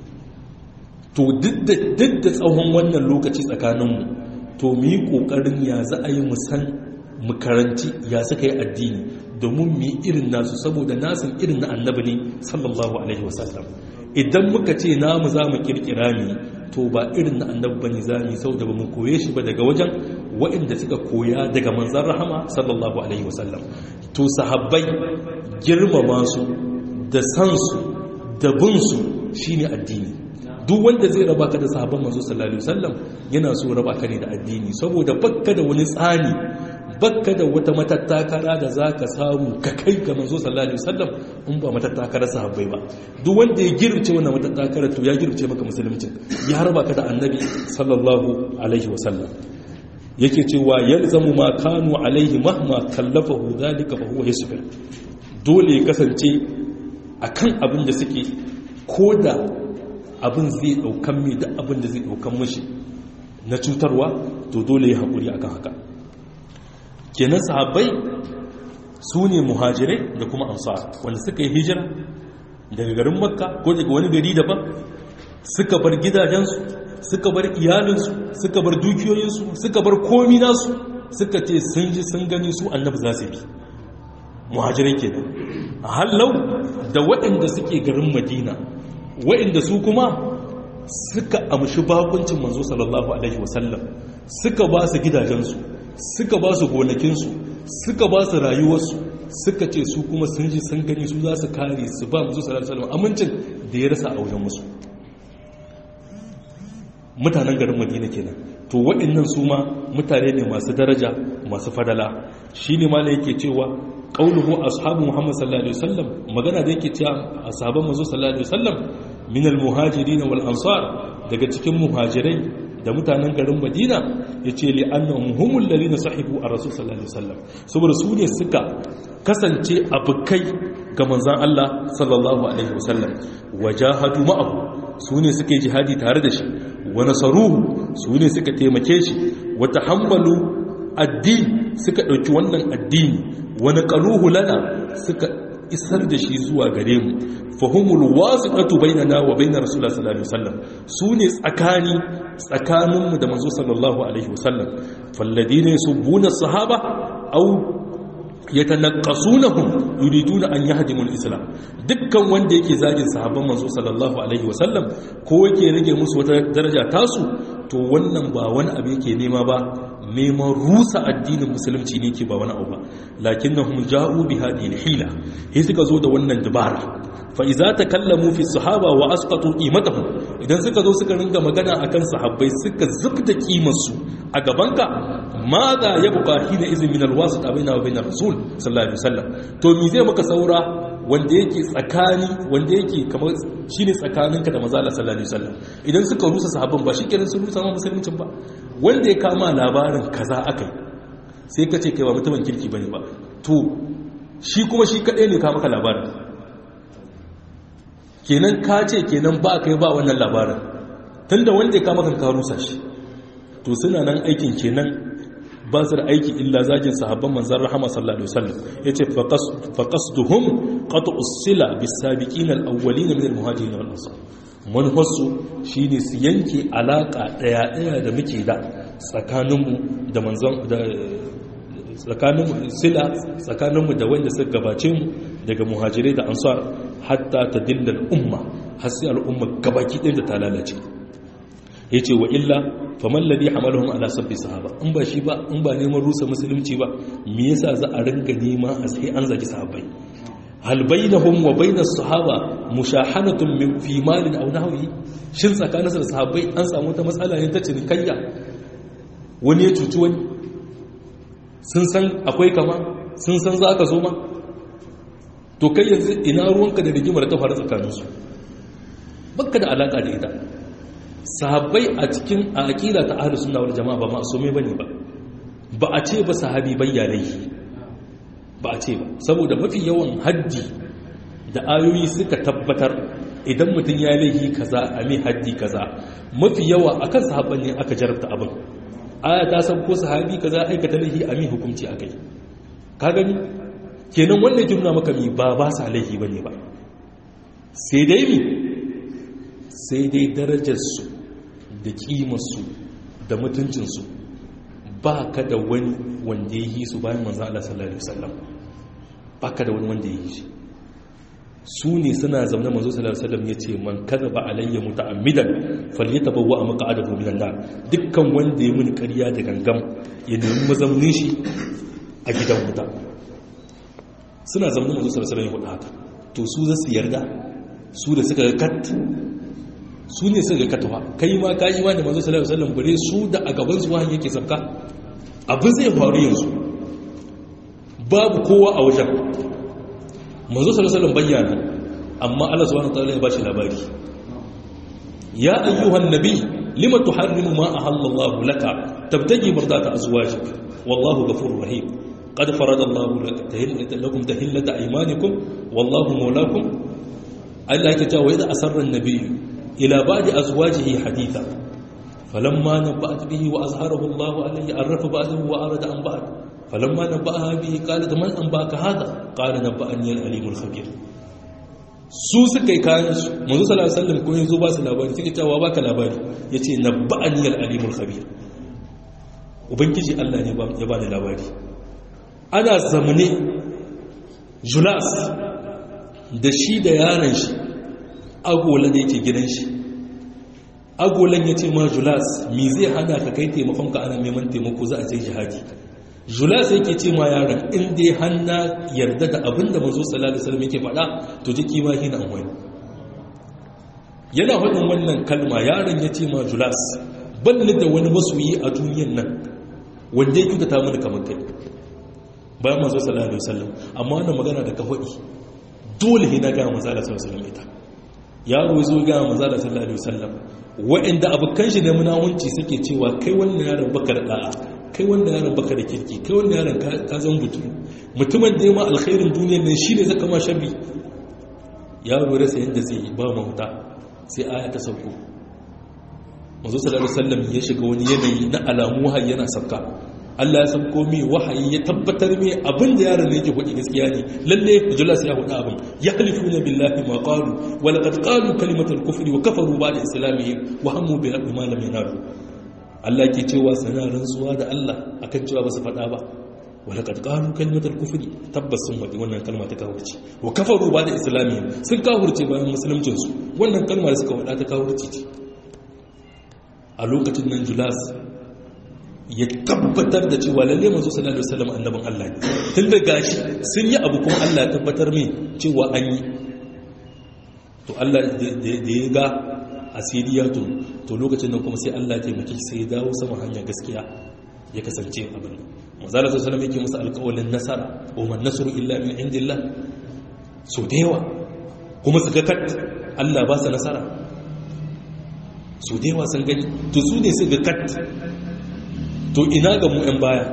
to duk da tsawon wannan lokaci tsakaninmu to mu yi ƙoƙarin ya za a yi musan makaranci ya suka yi addini domin mu yi irin nasu saboda nasin irin na annabi ne sallallahu alaihi wasallam idan muka ce namu za mu kirkira ne to ba irin na annabi bane za mu yi saboda ba mu koye shi ba daga wajen waɗanda suka koya daga manzan rahama sallallahu alaihi wasallam to sahabbai girmama su da san su da bin su shine addini duk wanda zai raba ka da sahabban manzo sallallahu alaihi wasallam yana so raba ka ne da addini saboda bakka da wani tsani bakka da wata matattakara da zaka samu ka kai ga manzo sallallahu alaihi wasallam in ba matattakara sahabbai ba duk wanda ya girce wannan matattakara to ya girce maka musulunci ya raba ka da annabi sallallahu alaihi wasallam yake cewa yalzamu ma kanu alaihi mahma kallafahu zalika fa huwa yasbir dole ya kasance akan abin da suke koda abin zai daukan mai da abin da zai daukan mashi na cutarwa to dole ya haƙuri akan haka kenan sahabbai su ne muhajirai da kuma ansar wanda suka yi hijira daga garin makka ko daga wani gari daban suka bar gidajensu suka bar iyalinsu suka bar dukiyoyinsu suka bar komi nasu suka ce sun ji sun gani su annabi za su bi muhajirai ke a hallau da waɗanda suke garin madina waɗanda su kuma suka amshi bakuncin manzo sallallahu alaihi wasallam suka ba su gidajensu suka ba su gonakinsu suka ba su rayuwarsu suka ce su kuma sun ji sun gani su za su kare su ba manzo sallallahu alaihi wasallam amincin da ya rasa a wajen musu mutanen garin madina kenan to waɗannan su ma mutane ne masu daraja masu fadala shine ma yake cewa qauluhu ashabu muhammad sallallahu alaihi wasallam magana da yake cewa ashaban manzo sallallahu alaihi wasallam min almuhajirin wal ansar daga cikin muhajirai da mutanen garin madina yace li annahum humul ladina sahibu ar-rasul sallallahu alaihi wasallam saboda su ne suka kasance abukai ga manzon Allah sallallahu alaihi wasallam wajahadu ma'ahu su ne suka yi jihadi tare da shi wa nasaruhu su ne suka taimake shi wa tahammalu addini suka ɗauki wannan addini wani ƙaluhu lana suka isar da shi zuwa gare mu fahimul wasu ɗatu bainana wa bainar rasulullah sallallahu alaihi wasallam su ne tsakani tsakaninmu da manzo sallallahu alaihi wasallam falladi ne su buna sahaba au yatanaqqasunahum yuriduna an yahdimu al-islam dukkan wanda yake zagin sahabban manzo sallallahu alaihi wasallam ko yake rage musu wata daraja tasu to wannan ba wani abu yake nema ba neman rusa addinin musulunci ne ke ba wani abu ba lakinnahum ja'u bi hadhihi al-hila sai suka zo da wannan dabara fa idza takallamu fi sahaba wa asqatu qimatahum idan suka zo suka ringa magana akan sahabbai suka zubda kimar su a gabanka maza ya buƙa hina izin min alwasu baina wa bainar rasul sallallahu alaihi wasallam to mi zai maka saura wanda yake tsakani wanda yake kamar shine tsakaninka da manzo Allah sallallahu alaihi wasallam idan suka rusa sahabban ba shi kenan sun rusa ma musuluncin ba wanda ya kama labarin kaza akai sai ka ce kai ba mutumin kirki bane ba to shi kuma shi kadai ne ka maka labarin kenan ka ce kenan ba kai ba wannan labarin tunda wanda ya kama kan ka rusa shi to suna nan aikin kenan ba su da aiki illa zagin sahabban manzan rahama sallallahu alaihi wasallam yace faqasduhum qat'u sila bis-sabiqin al-awwalin min al-muhajirin wal ansar manhasu shine su yanke alaka daya daya da muke da tsakaninmu da manzan da tsakaninmu sila tsakaninmu da wanda suka gabace mu daga muhajirai da ansar hatta tadilla al-umma har sai al-umma gabaki ɗaya da ta lalace ya ce wa illa faman ladi hamalahun ala sabbi sahaba in ba shi ba in ba neman rusa musulunci ba me yasa za a ringa nema a sai an zagi sahabbai hal bainahum wa bainas sahaba mushahanatun min fi malin aw nahwi shin tsakanin da sahabbai an samu ta matsala ne ta cinikayya wani ya cuci wani sun san akwai kama sun san za ka zo ma to kai yanzu ina ruwanka da rigimar ta faru tsakaninsu bakka da alaka da ita sahabbai a cikin aƙida ta ahlus sunna wal jama'a ba ma'sume bane ba ba a ce ba sahabi bayya laifi ba a ce ba saboda mafi yawan haddi da ayoyi suka tabbatar idan mutum ya laifi kaza a mai haddi kaza mafi yawa akan sahabban ne aka jarabta abin aya ta san ko sahabi kaza aikata laifi a mai hukunci akai ka gani kenan wannan jumla maka mi ba ba sa laifi bane ba sai dai mi sai dai darajarsu da kimarsu da mutuncinsu ba ka da wani wanda ya yi su bayan manzan Allah sallallahu Alaihi wasallam ba ka da wani wanda ya yi shi su ne suna zaune manzo sallallahu Alaihi wasallam ya ce man kada ba alayya muta'ammidan falyata bawa a maka adabu minan nar dukkan wanda ya muni ƙarya da gangam ya nemi mazaunin shi a gidan wuta suna zaune manzo sallallahu Alaihi wasallam ya hudu haka to su za su yarda su da suka kat su ne suka katawa kai ma ka yi ma da manzo sallallahu alaihi wasallam bare su da a gaban su wahayi yake sabka abin zai faru yanzu babu kowa a wajen manzo sallallahu alaihi wasallam bayyana amma Allah subhanahu wataala ya bashi labari ya ayyuhan nabi lima tuharrimu ma ahallallahu laka tabtaji mardata azwajik wallahu ghafurur rahim قد فرض الله لكم تهلة أيمانكم والله مولاكم الله يتجاوز إذا أسر النبي إلى بعد أزواجه حديثا فلما نبأت به وأظهره الله عليه عرف بعده وأرد عن بعد falamma nabba'a bihi qalat man anbaka hada qala nabba'ani al-alimul khabir su suka yi kayan su manzo sallallahu alaihi wasallam ko yanzu ba su labari suke cewa baka labari yace nabba'ani al-alimul khabir ubangiji Allah ne ya ba da labari ana zamane julas da shi da yaron shi agola da yake gidan shi agolan ya ce ma julas mi zai hana ka kai taimakon ka ana neman taimako za a ce jihadi julas yake ce ma yaron in dai hanna yarda da abin da mazo sallallahu alaihi wasallam yake faɗa to jiki ma hina an wani yana faɗin wannan kalma yaron ya ce ma julas balli da wani masoyi a duniyan nan wanda ya kyautata mana kamar kai bayan mazo sallallahu alaihi wasallam amma wannan magana da ka faɗi dole ne na ga manzo sallallahu alaihi wasallam ita yaro zo ga manzo sallallahu alaihi wasallam wa'anda abukan shi ne munawunci suke cewa kai wannan yaron baka da da'a kai wannan yaron baka da kirki kai wannan yaron ka zan butulu mutumin da ya ma alkhairin duniyar nan shine zaka ma sharri yaro rasa yanda zai yi ba mahuta sai aya ta sauko manzo sallallahu alaihi wasallam ya shiga wani yanayi na alamu har yana sabka Allah ya san komai wahayi ya tabbatar mai abin da yaron ne yake faɗi gaskiya ne lalle Julas ya faɗi abin ya halifuna billahi ma qalu wa laqad qalu kalimatal kufri wa kafaru ba'da islamihim wa hammu bi rabbi ma lam yanalu Allah ke cewa sana rantsuwa da Allah akan cewa ba su faɗa ba wa laqad qalu kalimatal kufri tabbas sun faɗi wannan kalma ta kafirci wa kafaru ba'da islamihim sun kafirce bayan musuluncin su wannan kalma da suka faɗa ta kafirci ce a lokacin nan Julas ya tabbatar da cewa lalle manzo sallallahu alaihi wasallam annabin Allah ne tun da gashi sun yi abu kuma Allah ya tabbatar mai cewa an yi to Allah da ya ga asiriya to to lokacin nan kuma sai Allah ya taimake sai ya dawo sama hanyar gaskiya ya kasance abin manzo sallallahu alaihi wasallam yake musu alƙawalin nasara wa man nasru illa min indillah so da yawa kuma su ga kat Allah ba su nasara so da yawa sun gani to su ne su ga kat to ina ga mu 'yan baya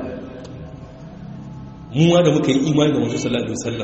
mu da muka yi imani da masu sallallahu alaihi wasallam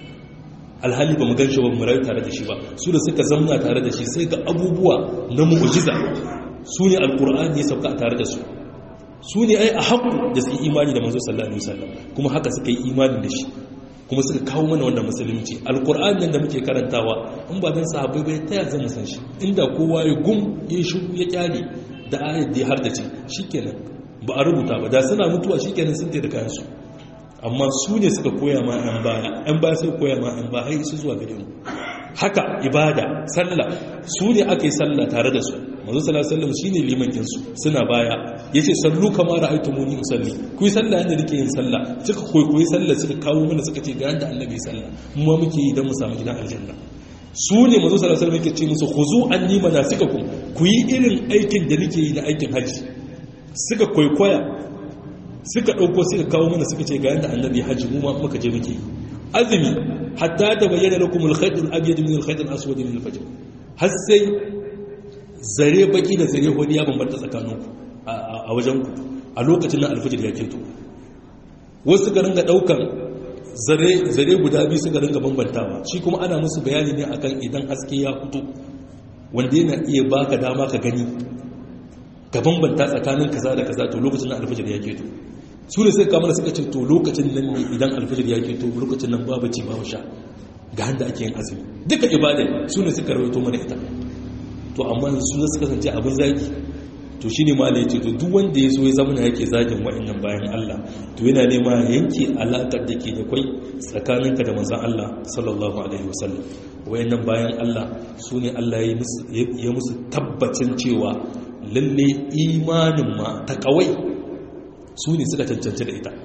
alhali ba mu gan shi ba mu rayu tare da shi ba su da suka zamna tare da shi sai ga abubuwa na mu'jiza su ne alqur'ani ya sauka tare da su su ne ai a haƙu da su yi imani da manzo sallallahu alaihi wasallam kuma haka suka yi imani da shi kuma suka kawo mana wannan musulunci alqur'ani nan da muke karantawa in ba dan sahabbai bai ta ya zama san shi inda kowa ya gum ya shiru ya kyale da ayat da har da ce shikenan ba a rubuta ba da suna mutuwa shi kenan sun da kayansu amma su ne suka koya ma 'yan baya 'yan baya sai koya ma 'yan baya su zuwa gare mu haka ibada sallah su ne aka yi sallah tare da su mazu sallallahu alaihi shi ne limancinsu suna baya ya ce sallu kama da aitu muni usalli ku yi sallah yadda nake yin sallah suka koyi sallah suka kawo mana suka ce ga yadda annabi sallah mu ma muke yi don mu samu gidan aljanna su ne mazu sallallahu alaihi yake ce musu khuzu anni manasikakum ku yi irin aikin da nake yi na aikin hajji suka kwaikwaya suka ɗauko suka kawo mana suka ce ga yadda annabi hajji mu ma muka je muke azumi hatta da bayyana lakum al-khayt al-abyad min al-khayt al-aswad min al-fajr har sai zare baki da zare hodi ya bambanta tsakaninku a wajen ku a lokacin nan al-fajr ya keto wasu ga ringa daukan zare zare guda biyu suka ringa bambantawa shi kuma ana musu bayani ne akan idan haske ya fito wanda yana iya baka dama ka gani ka bambanta tsakanin kaza da kaza to lokacin nan alfajir ya keto su ne suka kamar suka ce to lokacin nan ne idan alfajir ya keto lokacin nan babu ci babu sha ga handa ake yin azumi duka ibada su ne suka rawaito mana ita to amma su ne suka kasance abin zagi to shine ma ya ce to duk wanda ya so ya zama yake zagin wa'annan bayan Allah to yana nema yanke alakar da ke da kwai tsakaninka da manzon Allah sallallahu alaihi wasallam wa'annan bayan Allah su ne Allah ya musu tabbacin cewa lalle imanin ma ta kawai su ne suka cancanci da ita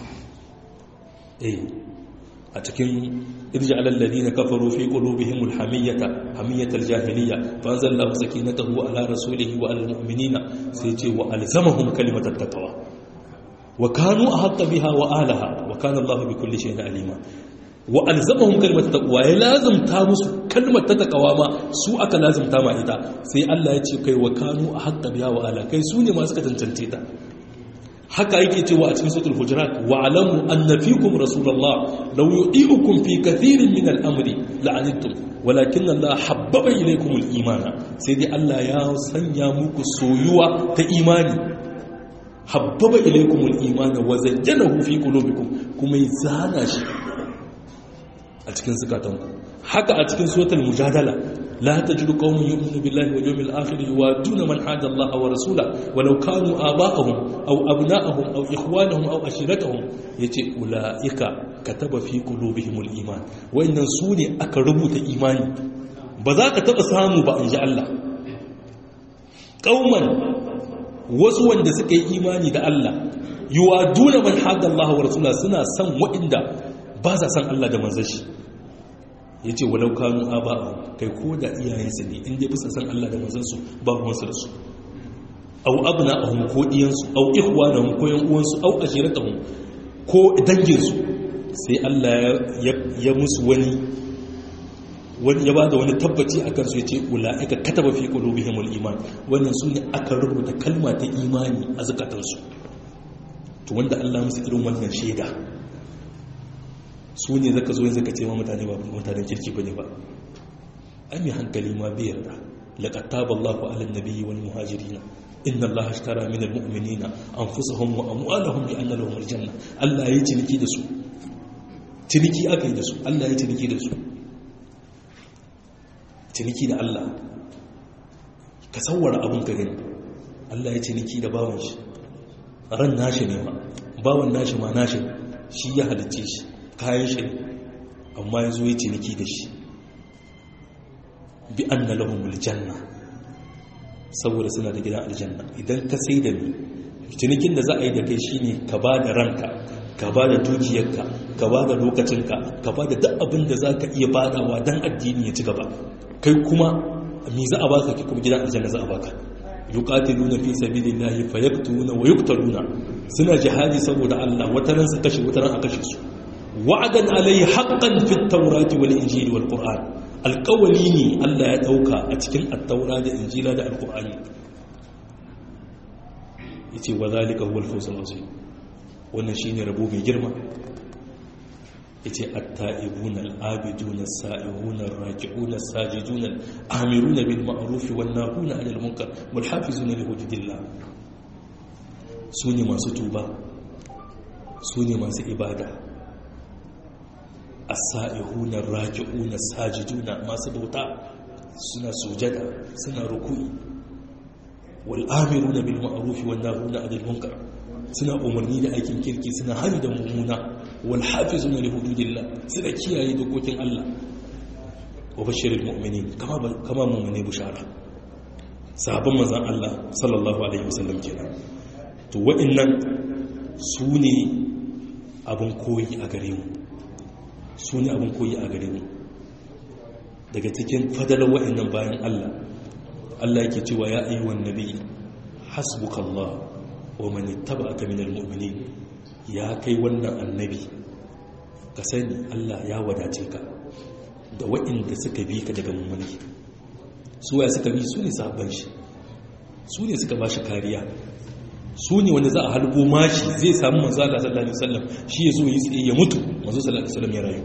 eh a cikin irja alalladi na kafaru fi qulubihimul hamiyyata hamiyyatal jahiliyya fa anzalallahu sakinatahu ala rasulihi wa alal mu'minina sai ce wa alzamahum kalimatat taqwa wa kanu ahqqa biha wa alaha wa kana Allahu bi kulli shay'in alima wa alzamahum kalimat taqwa ya lazimta musu kalmar ta taqwa ma su aka lazimta ma ita sai Allah ya ce kai wa kanu ahqqa biha wa ala kai su ne ma suka tantance ta haka yake cewa a cikin suratul hujurat wa alamu anna fikum rasulullah law yu'iukum fi kathirin min al-amri la'anittum walakin Allah habbaba ilaykum al-imana sai dai Allah ya sanya muku soyuwa ta imani habbaba ilaykumul imana wa zayyanahu fi qulubikum kuma ya zana shi a cikin zukatanku haka a cikin suratul mujadala la tajidu qauman yu'minu billahi wal yawmil akhir yuwaduna man hada Allah wa rasula walau kanu aba'ahum aw abna'ahum aw ikhwanahum aw ashiratahum yace ulaika kataba fi qulubihimul iman wayannan sune aka rubuta imani ba za ka taba samu ba an ji Allah qauman wasu wanda suka yi imani da Allah yuwaduna man hada Allah wa rasula suna san waɗanda ba sa san Allah da manzon shi yace walau kanu aba kai ko da iyayensu ne in dai bisa san Allah da manzon su ba ruwansu da su aw abna'ahum ko diyansu aw ikhwanahum ko yan uwansu aw ashiratahum ko danginsu sai Allah ya musu wani wani ya bada wani tabbaci a kansu ya ce ula'ika kataba fi qulubihimul iman wannan su ne aka rubuta kalma ta imani a zakatansu to wanda Allah musu irin wannan shaida su ne zaka zo yanzu ka ce ma mutane ba mutanen kirki bane ba ai mai hankali ma bai yarda laqad taballahu 'alan nabiyyi wal muhajirin inna allaha ashtara min almu'minina anfusahum wa amwalahum bi anna lahum aljanna Allah yayi ciniki da su ciniki aka yi da su Allah yayi ciniki da su ciniki da Allah ka sawara abun ka gani Allah yayi ciniki da bawan shi ran nashi ne ma bawan nashi ma nashi shi ya halicce shi kayan shi amma yazo yayi ciniki da shi bi anna lahum aljanna saboda suna da gidan aljanna idan ka sai da ni cinikin da za a yi da kai shine ka ba da ranka ka ba da dukiyarka ka ba da lokacinka ka ba da duk abin da za ka iya badawa don addini ya ci gaba kai kuma me za a baka ki kuma gidan aljanna za a baka yuqatiluna fi sabilillahi fayaqtuluna wa yuqtaluna suna jihadi saboda Allah wataran su kashe wataran a kashe su wa'adan alayhi haqqan fit tawrati wal injili wal qur'an alkawali ne Allah ya ɗauka a cikin attaura da injila da alkur'ani ya ce wa zalika huwal fawzul azim wannan shine rabo mai girma ya ce atta'ibuna al'abiduna as-sa'ihuna ar-raki'una as-sajiduna al-amiruna bil ma'ruf wan nahuna 'anil munkar wal hafizuna li hududillah sune masu tuba sune masu ibada asa'ihuna raki'una sajiduna masu bauta suna sujada suna ruku'i wal amiruna bil ma'ruf wan nahuna 'anil munkar suna umarni da aikin kirki suna hani da mummuna wal hafizuna li hududillah suna kiyaye dokokin Allah wa bashiril mu'minin kama kama mu'mine bushara sahabban manzon Allah sallallahu alaihi wasallam kenan to wa'annan su ne abin koyi a gare mu su ne abin koyi a gare mu daga cikin fadalar wa'annan bayan Allah Allah yake cewa ya ayyuhan nabi hasbukallah wa man ittaba'aka minal mu'minin ya kai wannan annabi ka sani Allah ya wadace ka da wa'inda suka bi ka daga mummuni su ya suka bi su ne sabon shi su ne suka ba shi kariya su ne wanda za a halbo mashi zai samu manzo Allah sallallahu alaihi wasallam shi ya zo yi tsaye ya mutu manzo sallallahu alaihi wasallam ya rayu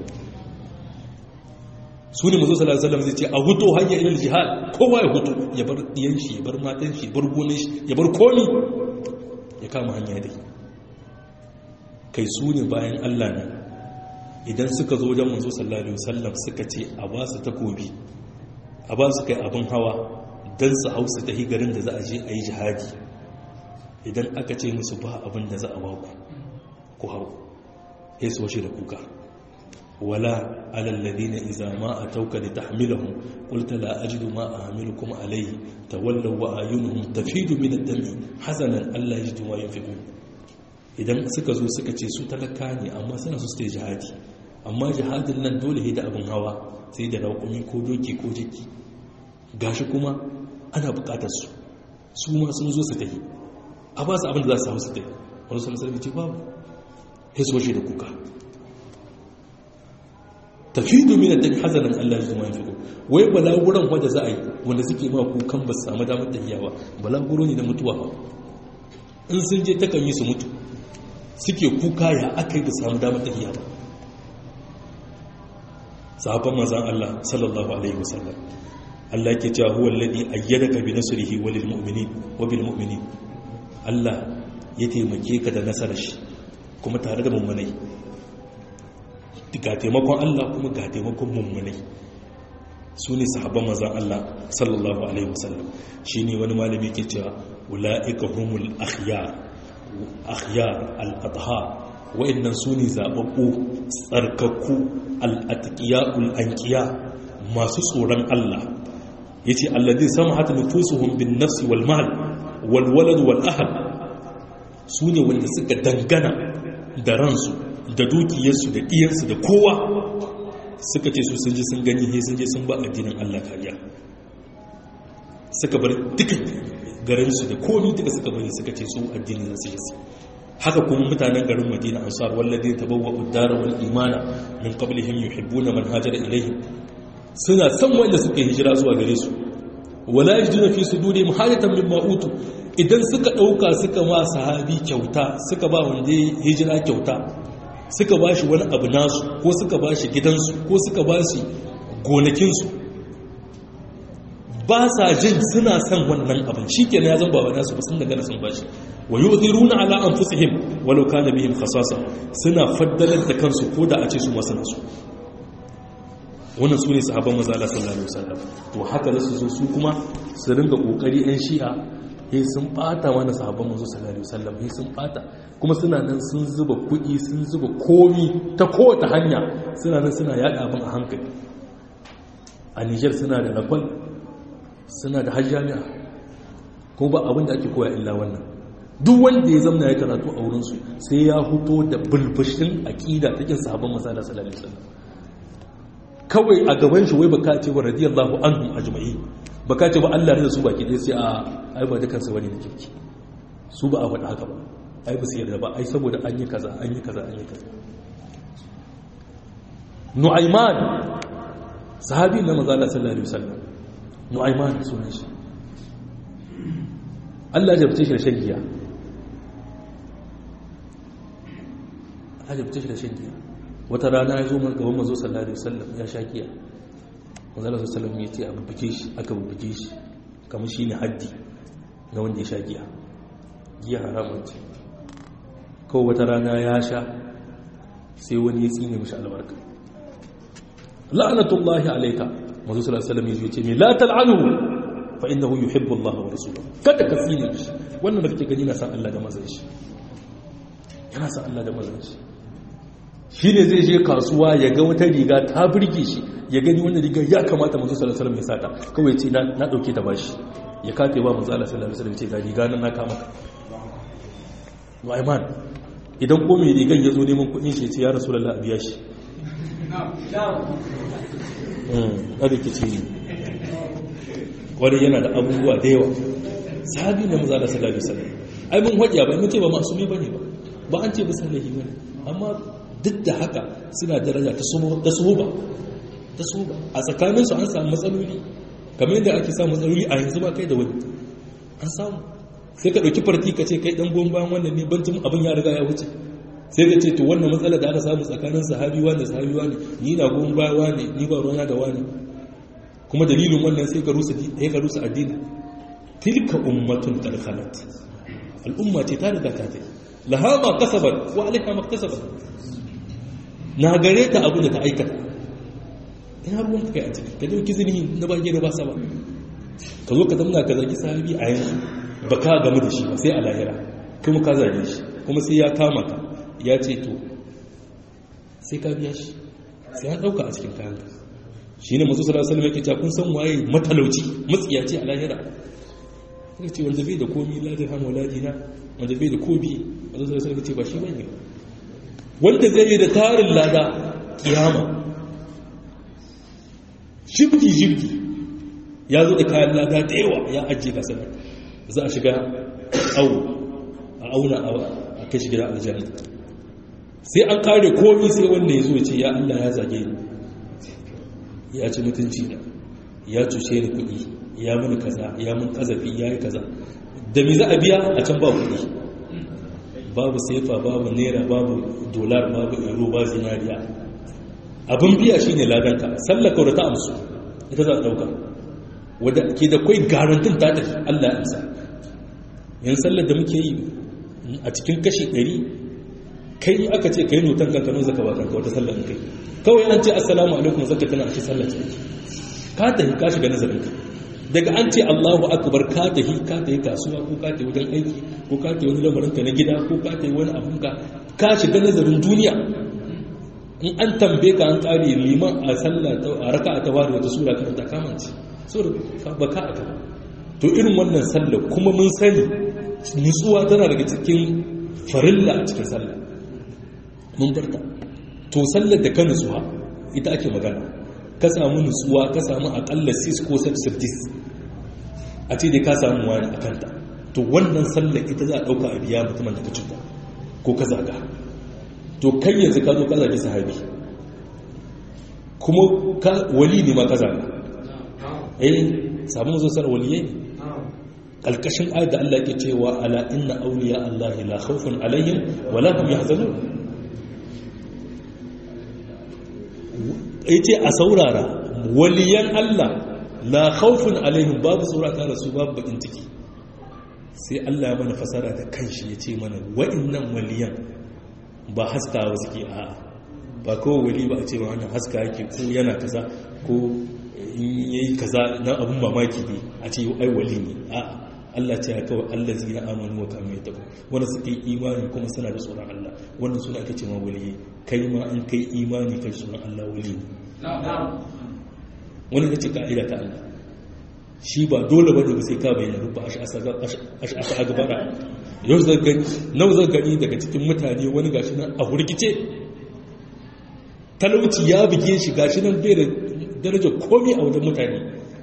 su ne manzo sallallahu alaihi wasallam zai ce a huto hanya ilal jihad kowa ya huto ya bar diyan shi ya bar matan shi ya bar gonan shi ya bar komi ya kama hanya dai kai su ne bayan Allah ne idan suka zo wajen manzo sallallahu alaihi wasallam suka ce a ba su takobi a ba su kai abin hawa dan su hausa ta garin da za a je a yi jihadi idan aka ce musu ba abin da za a ba ku ku hau ya su washe da kuka wala alalladina iza ma a tauka da tahmilahum qulta la ajidu ma ahmilukum alayhi tawallaw wa ayunuhum tafidu min ad-dami hazanan alla yajidu ma yunfiqun idan suka zo suka ce su talaka ne amma suna su su jihadi amma jihadin nan dole da abin hawa sai da raƙumi ko doki ko jiki gashi kuma ana buƙatar su su ma sun zo su tafi a ba su abin da za su hau su tafi wani sun sarfi ce babu ya so shi da kuka tafi domin da hazanin Allah zuwa yin fiko wai balaguran wadda za a yi wanda suke ma kukan ba su samu damar tafiya ba balaguro ne na mutuwa ba in sun je takan yi su mutu suke kuka ya aka yi da samu damar tafiya ba sahabban mazan Allah sallallahu alaihi wasallam Allah ke cewa huwa alladhi ayyadaka bi nasrihi walil mu'minin wa bil mu'minin Allah ya taimake ka da nasarar shi kuma tare da mummunai ga taimakon Allah kuma ga taimakon mummunai su ne sahabban mazan Allah sallallahu alaihi wasallam shi ne wani malami ke cewa ula'ika humul akhyar akhyar al-adha wa'annan su ne zababbu tsarkakku al-atqiya'ul anqiya masu tsoron Allah yace alladhi samahat nufusuhum bin nafsi wal mal wal walad wal ahl su ne wanda suka dangana da ransu da dukiyarsu da ɗiyarsu da kowa suka ce su sun ji sun gani he sun je sun ba addinin Allah kariya suka bar duka garinsu da komi duka suka bari suka ce su addini za su yi su haka kuma mutanen garin madina ansar wallazi tabawwa uddara wal imana min qablihim yuhibbuna man hajara ilayhim suna san wanda suka hijira zuwa gare su wala yajiduna fi sudurihim hajatan mimma utu idan suka dauka suka ma sahabi kyauta suka ba wanda hijira kyauta suka ba shi wani abu nasu ko suka ba shi gidansu ko suka ba shi gonakinsu ba sa jin suna son wannan abin shi ke ya zan bawa nasu ba sun daga sun ba shi wa yi uziruna ala an fusihim walau kana bihim khasasa suna faddalar da kansu ko da a ce su masu nasu wannan su ne sahabban maza Allah sallallahu alaihi wasallam to haka za su zo su kuma su ringa kokari yan shi'a sai sun bata mana sahabban manzo sallallahu alaihi wasallam sai sun bata kuma suna nan sun zuba kuɗi sun zuba komi ta kowace hanya suna nan suna yada abin a hankali a Niger suna da lakwal suna da hajjami'a ko ba abin da ake koya illa wannan duk wanda ya zamna ya karatu a wurinsu sai ya huto da bulbushin aƙida ta kin sahabban manzo sallallahu alaihi wasallam kawai a gaban shi wai baka ce wa radiyallahu anhum ajma'in baka ce ba Allah ne da su baki dai sai a ai ba dukan su bane da kirki su ba a faɗa haka ba ai ba su yarda ba ai saboda an yi kaza an yi kaza an yi kaza Nu'ayman sahabi na manzo Allah sallallahu alaihi wasallam Nu'ayman sunan shi Allah ya jabce shi da shan giya Allah ya jabce shi da shan giya wata rana ya zo gaban mazo sallallahu alaihi wasallam ya sha giya manzo sallallahu alaihi wasallam ya ce a bubbuke shi aka bubbuke shi kamar shine haddi na wanda ya sha giya giya haramun ce kawai wata rana ya sha sai wani ya tsine mishi albarka la'anatullahi alayka manzo sallallahu alaihi wasallam ya ce me la tal'anu fa innahu yuhibbu Allah wa rasuluhu kada ka tsine shi wannan da kake gani na san Allah da manzon shi yana san Allah da manzon shi shi ne zai je kasuwa ya ga wata riga ta birge shi ya gani wannan riga ya kamata manzo sallallahu alaihi wasallam ya sata kawai ce na dauke ta bashi ya kafe ba manzo sallallahu alaihi wasallam ce ga riga nan na kama Nu'ayman idan ko mai rigan ya zo neman kuɗin shi ya ce ya rasulullah a biya shi a rikici ne wani yana da abubuwa da yawa sahabi na maza da sallallahu alaihi wasallam ai mun hujja ba mun ce ba masumi bane ba ba an ce ba sallahi bane amma duk da haka suna daraja ta suhuba ta suhuba a tsakaninsu an samu matsaloli kamar yadda ake samu matsaloli a yanzu ba kai da wani an samu sai ka ɗauki farti ka ce kai ɗan goyon bayan wannan ne bancin abin ya riga ya wuce sai ka ce to wannan matsala da aka samu tsakanin sahabi wani sahabi wani ni na goyon bayan wani ni ba ruwana da wani kuma dalilin wannan sai ka rusa sai ka rusa addini tilka ummatun tarkhalat al'umma ce ta riga ta tafi laha ma kasabat wa alaiha ma kasabat na gare ta abin da ta aikata ina ruwan ka kai a ciki ka dauki zini na bage da ba sa ba ka zo ka zamna ka zagi sahabi a yanzu ba ka gamu da shi ba sai a lahira kuma ka zage shi kuma sai ya kama ka ya ce to sai ka biya shi sai ya dauka a cikin kayan shi ne masu sallallahu alaihi yake cewa kun san waye matalauci matsiyaci a lahira kaga ce wanda bai da komi la dirham wala dinar wanda bai da kobi masu sallallahu alaihi ce ba shi bane wanda zai yi da tarin lada kiyama shibki shibki ya zo da kayan lada da yawa ya ajiye ka sanar za a shiga au a auna a kai shi gida aljanna sai an kare komi sai wanda ya zo ya ce ya Allah ya zage ni ya ci mutunci da ya cuce ni kuɗi ya mini kaza ya mun kazafi ya yi kaza da me za a biya a can ba kuɗi babu sefa babu naira babu dolar babu euro ba zinariya abin biya shi ne ladanka sallaka da ta amsu ita za a ɗauka wadda ke da kwai garantin ta tafi allah ya amsa yin sallar da muke yi a cikin kashi 100 kai aka ce kai notan kanka nan zaka ba kanka wata sallar kai kawai an ce assalamu alaikum zaka tana a ce sallar ce ka tafi ka shiga nazarin ka daga an ce Allahu akbar ka tafi ka tafi kasuwa ko ka tafi wajen aiki ko ka tafi wani lamarin ka na gida ko ka tafi wani abun ka ka shiga nazarin duniya in an tambaye ka an kare liman a sallah a raka a tawari wata sura kan ta kamanci sura ba ka aka to irin wannan sallah kuma mun sani nutsuwa tana daga cikin farilla a cikin sallah mun barta to sallar da ka nutsuwa ita ake magana ka samu nutsuwa ka samu akalla 6 ko 7 a ce dai ka samu wani a kanta to wannan sallar ita za a ɗauka a biya mutumin da ka cuta ko ka zaga to kai yanzu ka zo ka zagi sahabi kuma wali ne ma ka zaga eh samun zosar waliyai ne ƙalƙashin ayat da Allah ke cewa ala inna auliya Allah la khawfun alaihim wa la hum yahzanun yace a saurara waliyan Allah la khawfun alaihim babu saurata da su babu bakin ciki sai Allah ya mana fasara da kanshi yace mana wa'annan waliyan ba haskawa suke a ba kawai wali ba a ce ma wannan haska yake ko yana kaza ko in yayi kaza na abun mamaki ne a ce ai wali ne a'a Allah ce ya kawai Allah zina amanu wa kanu ya tabu wanda suka yi imani kuma suna da tsoron Allah wannan suna ake ce ma wali kai ma an kai imani kai tsoron Allah wali ne wani ce ka'ida ta Allah shi ba dole ba daga sai ka bayyana rufa ash'asa a gabara yau zan gani nau zan gani daga cikin mutane wani gashi nan a hurgice talauci ya buge shi gashi nan bai da darajar komi a wajen mutane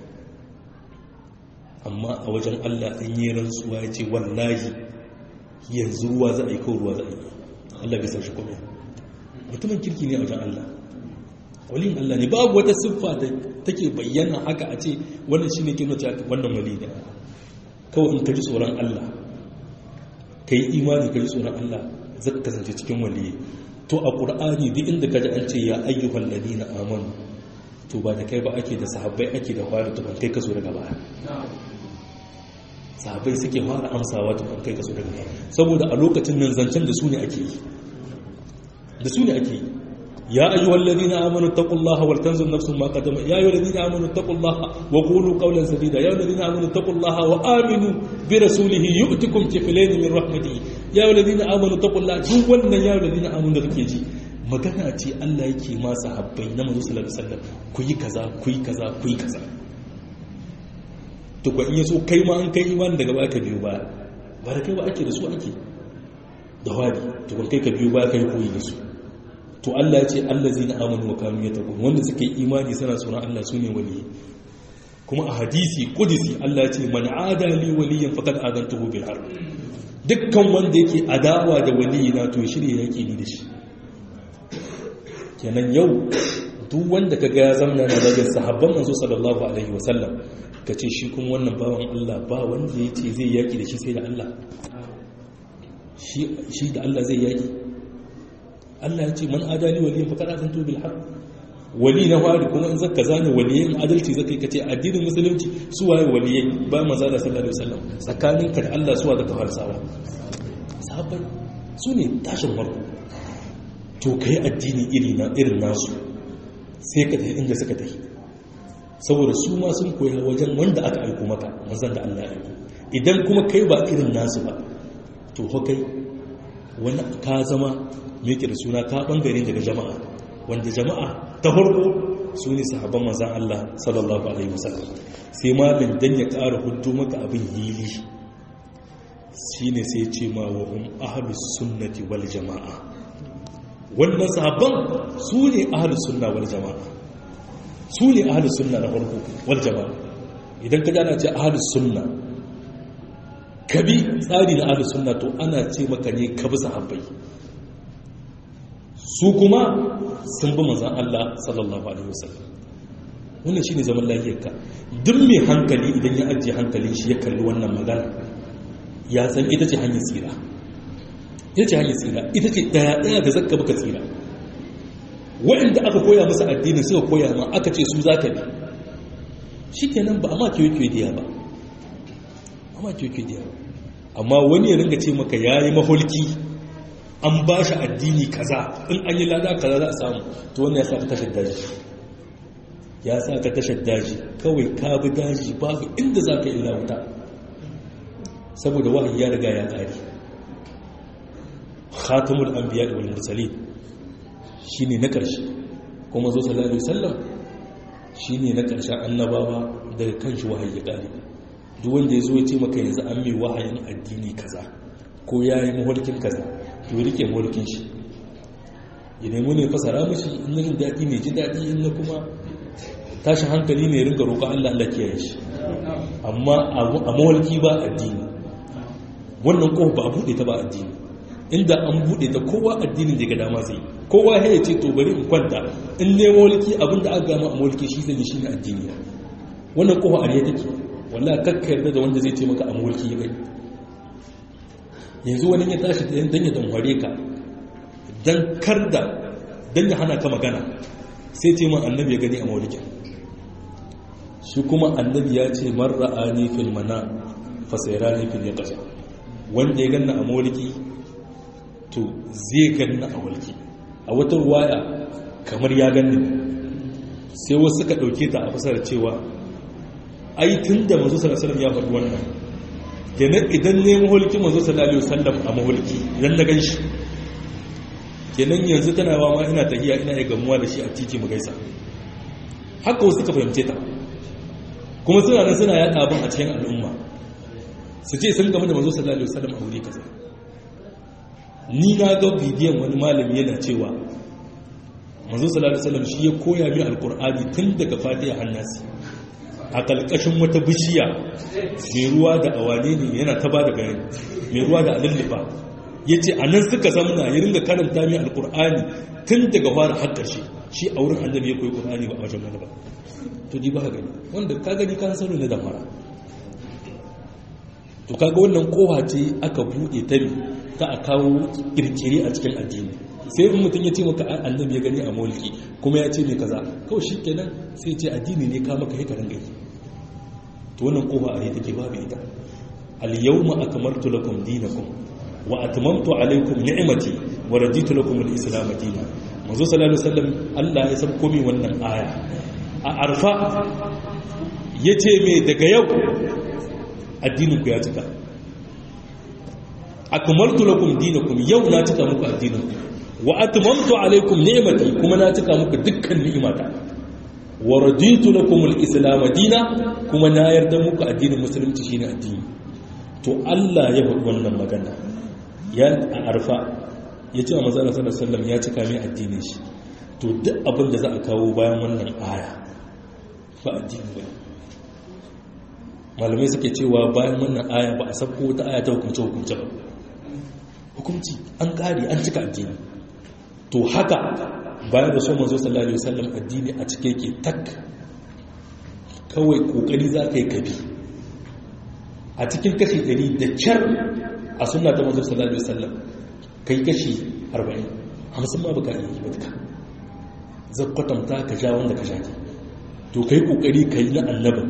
amma a wajen Allah an yi rantsuwa ya ce wallahi yanzu ruwa za a yi kawo ruwa za a yi Allah bai sashi kome mutumin kirki ne a wajen Allah walin Allah ne babu wata siffa da take bayyana haka a ce wannan shi ne ke nuna wannan wali ne kawai in ka ji tsoron Allah ka yi imani ka ji tsoron Allah zaka kasance cikin waliyi to a ƙur'ani duk inda ka ji an ce ya ayyuhal ladina amanu to ba da kai ba ake da sahabbai ake da fara tukun kai ka zo daga baya sahabbai suke fara amsawa tukun kai ka zo daga baya saboda a lokacin nan zancen da su ne ake yi da su ne ake yi ya ayyuhal ladina amanu taqullaha wal tanzur nafsun ma qadama ya ayyuhal ladina amanu taqullaha wa qulu qawlan sadida ya ayyuhal ladina amanu taqullaha wa aminu bi rasulihi yu'tikum kiflayn min rahmatihi ya ayyuhal ladina amanu taqullaha duk wannan ya ayyuhal ladina amanu da kake ji magana ce Allah yake ma sahabbai na manzo sallallahu alaihi wasallam ku yi kaza ku yi kaza ku yi kaza to ko in yaso kai ma an kai imani daga baya ka biyo baya ba da kai ba ake da su ake da wadi to kun kai ka biyo baya kai koyi da su to Allah ya ce allazina amanu wa kanu yattaqun wanda suka yi imani suna tsoron Allah sune waliyi kuma a hadisi qudsi Allah ya ce man adali waliyan faqad adantuhu bil harb dukkan wanda yake adawa da waliyina to shirye yake ni da shi kenan yau duk wanda kaga ya zamna na daga sahabban manzo sallallahu alaihi wasallam kace shi kuma wannan bawan Allah ba wanda yace zai yaki da shi sai da Allah shi shi da Allah zai yaki Allah ya ce man adali waliyin faqad azantu bil haqq wali na fari kuma in zaka zane waliyin adalci zaka yi kace addinin musulunci su waye waliyai ba manzo sallallahu alaihi wasallam tsakaninka da Allah suwa da kafarsawa sahabbai su ne tashin farko to ka yi addini irin nasu sai ka tafi inda suka tafi saboda su ma sun koya wajen wanda aka aiko maka manzan da Allah ya aiko idan kuma kai ba irin nasu ba to fa kai wani ka zama mai da suna ka bangare daga jama'a wanda jama'a ta farko su ne sahabban manzan Allah sallallahu alaihi wasallam sai malin dan ya ƙara hudu maka abin hili shine sai ce ma wa hum ahlus sunnati wal jama'a wannan sahabban su ne ahalus sunna wal jama'a su ne ahalus sunna na farko wal jama'a idan ka jana ce ahalus sunna ka bi tsari na ahalus sunna to ana ce maka ne ka bi sahabbai su kuma sun bi manzan Allah sallallahu alaihi wasallam wannan shine zaman lafiyarka duk mai hankali idan ya ajiye hankalin shi ya kalli wannan magana ya san ita ce hanyar tsira ita ce hanyar tsira ita ce daya-daya da zakka baka tsira waɗanda aka koya musu addinin suka koya ma aka ce su zaka bi shi kenan ba a ma kiyo kiyo diya ba a ma kiyo kiyo diya ba amma wani ya ringa ce maka yayi mahulki an ba shi addini kaza in an yi lada kaza za a samu to wannan ya sa ka tashar daji ya sa ka tashar daji kawai ka bi daji babu inda za ka illa wuta saboda wahayi ya riga ya ƙari khatamul anbiya wal mursalin shine na ƙarshe kuma zo sallallahu alaihi wasallam shine na ƙarshen annabawa daga kanshi wahayi ya ƙari duk wanda ya zo ya ce maka yanzu an mai wahayin addini kaza ko ya yi mahulkin kaza to rike mahulkin shi ya nemi ne fasara mashi in na jin daɗi ne ji daɗi in na kuma tashin hankali ne ringa roƙa Allah Allah kiyaye shi amma a mahulki ba addini wannan ƙofa ba a buɗe ta ba addini inda an buɗe ta kowa addinin da ga dama zai kowa ya ce to bari in kwanta in ne mahulki abin da aka gama a mahulki shi zai shi ne addini wannan ƙofa a ne take wallahi kakka yarda da wanda zai ce maka a mahulki ya kai yanzu wani ya tashi don ya damware ka don kar da don ya hana ka magana sai ce man annabi ya gani a maulikin shi kuma annabi ya ce marra a nifin mana fasaira nifin ya ƙasa wanda ya ganna a mauliki to zai ganna a walki a wata ruwaya kamar ya ganni sai wasu suka ɗauke ta a fasar cewa ai tun da mazu salasalam ya faɗi wannan kenan idan ne mahulki mazu sallallahu wasallam a mahulki idan na gan shi kenan yanzu tana wa ma ina tahiya ina ya gamuwa da shi a titi mu gaisa haka wasu suka fahimce ta kuma suna nan suna yaɗa abin a cikin al'umma su ce sun gamu da mazu sallallahu wasallam a wuri kaza ni na ga bidiyon wani malami yana cewa mazu sallallahu wasallam shi ya koya min alkur'ani tun daga fatiha hannasi a ƙalƙashin wata bishiya mai ruwa da awane ne yana ta ba da bayani mai ruwa da alullufa ya ce a nan suka zamna ya ringa karanta mai alkur'ani tun daga fara har ƙarshe shi a wurin annabi ya koyi ƙur'ani ba a wajen wani ba to ji ba ka gani wanda ka gani ka sanu na damara to kaga wannan kowa ce aka buɗe ta ne ta a kawo kirkiri a cikin addini sai in mutum ya ce maka annabi ya gani a mulki kuma ya ce mai kaza kawai shi kenan sai ce addini ne ka maka hikarin gani to wannan kofa a take babu ita al-yawma akmaltu lakum dinakum wa atmamtu alaykum ni'mati wa raditu lakum al-islam dinan manzo sallallahu alaihi wasallam Allah ya san komai wannan aya a arfa yace me daga yau addinin ku ya cika akmaltu lakum dinakum yau na cika muku addinin ku wa atmamtu alaykum ni'mati kuma na cika muku dukkan ni'imata wa raditu lakum al-islam dina kuma na yarda muku addinin musulunci shine addini to Allah ya faɗi wannan magana ya a arfa ya ce wa manzo sallallahu alaihi wasallam ya cika mai addinin shi to duk abin da za a kawo bayan wannan aya ba addini ba malamai suke cewa bayan wannan aya ba a sabko wata aya ta hukunce hukunce ba hukunci an kare an cika addini to haka bayan da so manzo sallallahu alaihi wasallam addini a cike yake tak kawai kokari za ka yi kabi a cikin kashi 100 da kyar a sunna ta manzo sallallahu alaihi wasallam kai kashi 40 hamsin ma baka yi ba duka zai kwatanta ka ja wanda ka sha to kai kokari ka yi na annabin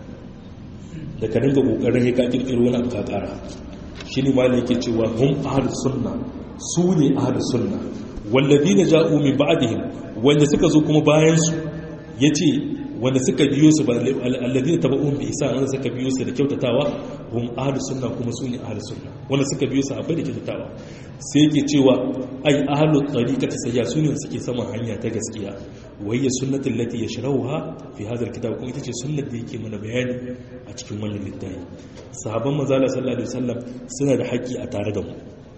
da ka dinga kokarin ya ka kirkiro wani abu ka kara shi ne ma yake cewa hum ahlus sunna su ne ahlus sunna walladina ja'u min ba'dihim wanda suka zo kuma bayan su yace wanda suka biyo su ba alladina tabu'un bi ihsan wanda suka biyo su da kyautatawa hum ahlus sunna kuma su ne ahlus sunna wanda suka biyo su akwai da kyautatawa sai yake cewa ai ahlut tariqati sayya su ne suke saman hanya ta gaskiya wayya sunnatul lati yashrahuha fi hadha alkitab kuma ita ce sunnar da yake mana bayani a cikin wannan littafi sahabban manzo Allah sallallahu alaihi wasallam suna da haƙƙi a tare da mu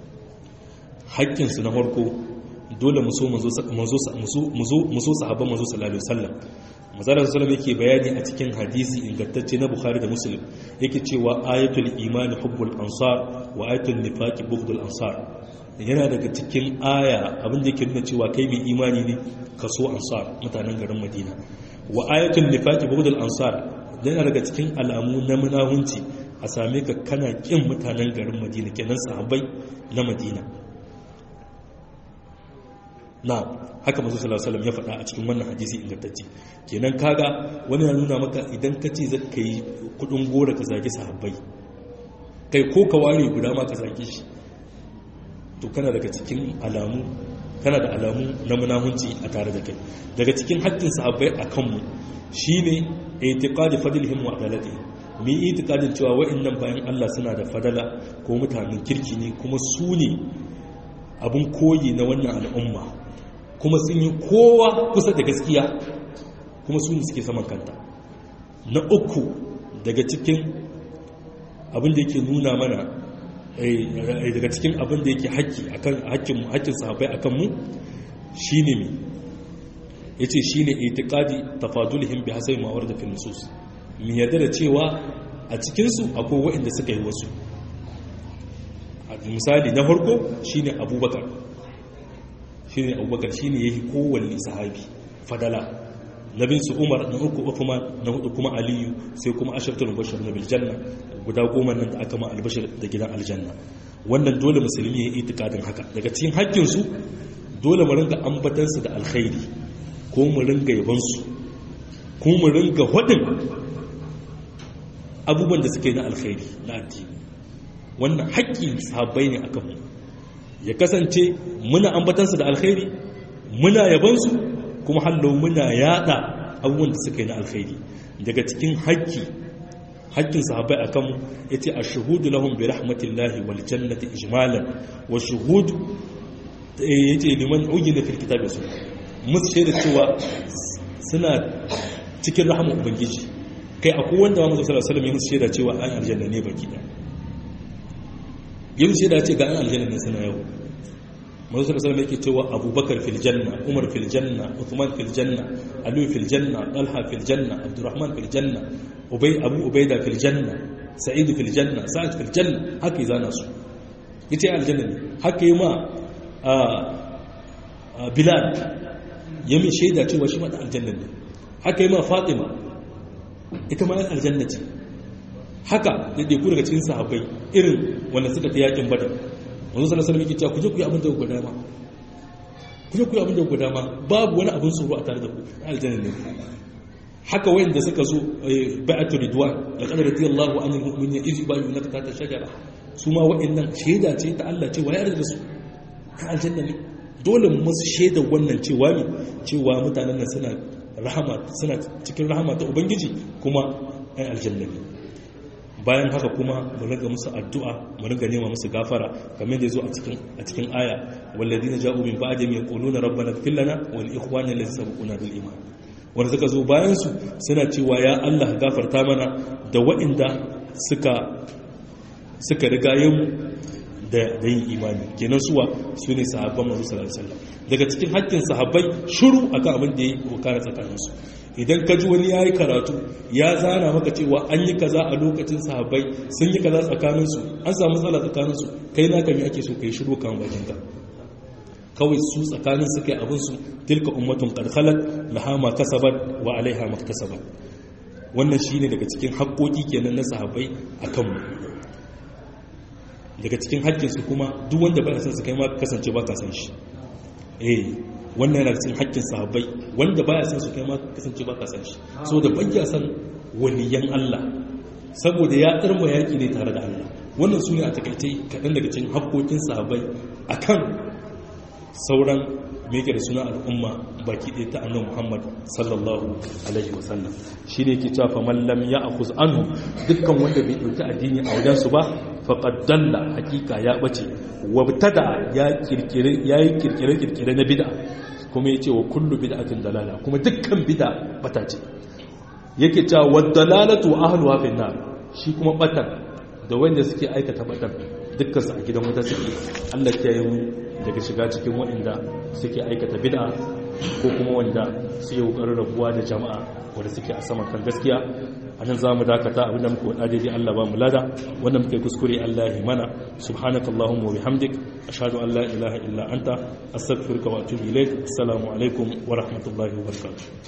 haƙƙin su na farko dole mu so manzo mu so sahabban manzo sallallahu alaihi wasallam mazalar salam yake bayani a cikin hadisi ingantacce na bukhari da muslim yake cewa ayatul imani hubbul ansar wa ayatul nifaqi bughdul ansar yana daga cikin aya abin da yake nuna cewa kai mai imani ne ka so ansar mutanen garin madina wa ayatul nifaqi bughdul ansar yana daga cikin alamu na munahunci a same ka kana kin mutanen garin madina kenan sahabbai na madina na haka masu salasalam ya faɗa a cikin wannan hadisi ingantacce kenan kaga wani na nuna maka idan ka ce zaka yi kudin gora ka zagi sahabbai kai ko ka ware guda ma ka zage shi to kana daga cikin alamu kana da alamu na munahunci a tare da kai daga cikin haƙƙin sahabbai a kanmu shine itiqadi fadlihim wa adalatihim mu yi itikadin cewa wa'annan bayan Allah suna da fadala ko mutanen kirki ne kuma su ne abin koyi na wannan al'umma kuma sun yi kowa kusa da gaskiya kuma su ne suke saman kanta na uku daga cikin abin da yake nuna mana daga cikin abin da yake haƙƙi akan haƙƙin haƙƙin sahabbai akan mu shine me yace shine itiqadi tafadulihim bi hasabi ma warada fil nusus mu yarda da cewa a cikin su akwai waɗanda suka yi wasu misali na farko shine abubakar shine abubakar shine yayi kowanne sahabi fadala nabin su umar na uku uthman na hudu kuma aliyu sai kuma asharatul mubashshir na bil janna guda goma nan da aka ma albashir da gidan aljanna wannan dole musulmi ya yi itikadin haka daga cikin haƙƙin su dole mu ringa ambatan su da alkhairi ko mu ringa yaban su ko mu ringa hadin abubuwan da suka yi na alkhairi na addini wannan haƙƙin sahabbai ne akan mu ya kasance muna ambatansu da alkhairi muna yabansu kuma hallo muna yada abubuwan da suka yi na alkhairi daga cikin haƙƙi haƙƙin sahabbai a kanmu ya ce a shahudu lahun bi rahmatillahi wal jannati ijmalan wa shahudu ya ce liman ugi na firkita da su musu shaida cewa suna cikin rahama ubangiji kai akwai wanda wa mazu sallallahu alaihi ya musu shaida cewa an aljanna ne baki da yin shaida ce ga an aljanna ne suna yau manzo sallallahu alaihi yake cewa abubakar fil janna umar fil janna uthman fil janna ali fil janna talha fil janna abdurrahman fil janna ubay abu ubayda fil janna sa'id fil janna sa'id fil janna haka yi zana su yace aljanna ne haka yi ma bilal ya min shaida cewa shi ma da aljanna ne haka yi ma fatima ita ma aljanna ce haka da ɗaiku daga cikin sahabbai irin wanda suka ta yakin badar wanzu sallallahu alaihi wasallam cewa ku je ku yi abin da ku dama ku je ku yi abin da ku dama babu wani abin tsoro a tare da ku aljanna ne haka wayanda suka zo bai'atu ridwan laqad radiyallahu anil mu'minina iz yubayyinuka tahta shajara su ma wayannan shaida ce ta Allah cewa ya yarda da su ta aljanna ne dole mu musu shaida wannan cewa ne cewa mutanen nan suna rahama suna cikin rahama ta ubangiji kuma ai aljanna ne bayan haka kuma mu riga musu addu'a mu riga nema musu gafara kamar da yazo a cikin a cikin aya walladina ja'u min ba'dihim yaquluna rabbana ighfir lana wa li ikhwanina alladhina sabaquna bil iman wanda suka zo bayan su suna cewa ya Allah gafarta mana da waɗanda suka suka riga yin da da yin imani kenan suwa su ne sahabban manzo sallallahu alaihi wasallam daga cikin haƙƙin sahabbai shiru akan abin da yake kokara tsakaninsu idan ka ji wani ya yi karatu ya zana maka cewa an yi kaza a lokacin sahabbai sun yi kaza tsakaninsu an samu matsala tsakaninsu kai na kami ake so ka yi shiru kan bakinka kawai su tsakanin su kai abinsu tilka ummatun karkalar lahama kasabar wa alaiha maktasabar wannan shi ne daga cikin haƙoƙi kenan na sahabbai a kanmu daga cikin haƙƙinsu kuma duk wanda ba san su kai ma kasance ba ka san shi eh wannan yana cikin haƙƙin sahabbai wanda baya san su kai ma kasance ba ka san shi so da bayya san waliyan Allah saboda ya tsarma yaƙi ne tare da Allah wannan su ne a takaice kaɗan daga cikin haƙƙoƙin sahabbai akan sauran meke da suna al'umma baki ɗaya ta annabi Muhammad sallallahu alaihi wasallam shi ne ke cewa faman lam ya akhuz anhu dukkan wanda bai ɗauki addini a wajen su ba faqad dalla hakika ya bace wabtada ya kirkire yayi kirkire kirkire na bid'a kuma yace wa kullu bid'atin dalala kuma dukkan bid'a bata ce yake cewa wad-dalalatu ahluha fi nar shi kuma batan da wanda suke aikata batan dukkan su a gidan wuta suke Allah ya yi daga shiga cikin waɗanda suke aikata bid'a ko kuma wanda suke kokarin rabuwa da jama'a wanda suke a saman kan gaskiya a nan za mu dakata abinda muka wada daidai Allah ba mu lada wanda muka yi kuskure Allah ya mana subhanaka Allahumma wa bihamdik ashhadu an la ilaha illa anta astaghfiruka wa atubu ilaik assalamu alaikum wa rahmatullahi wa barakatuh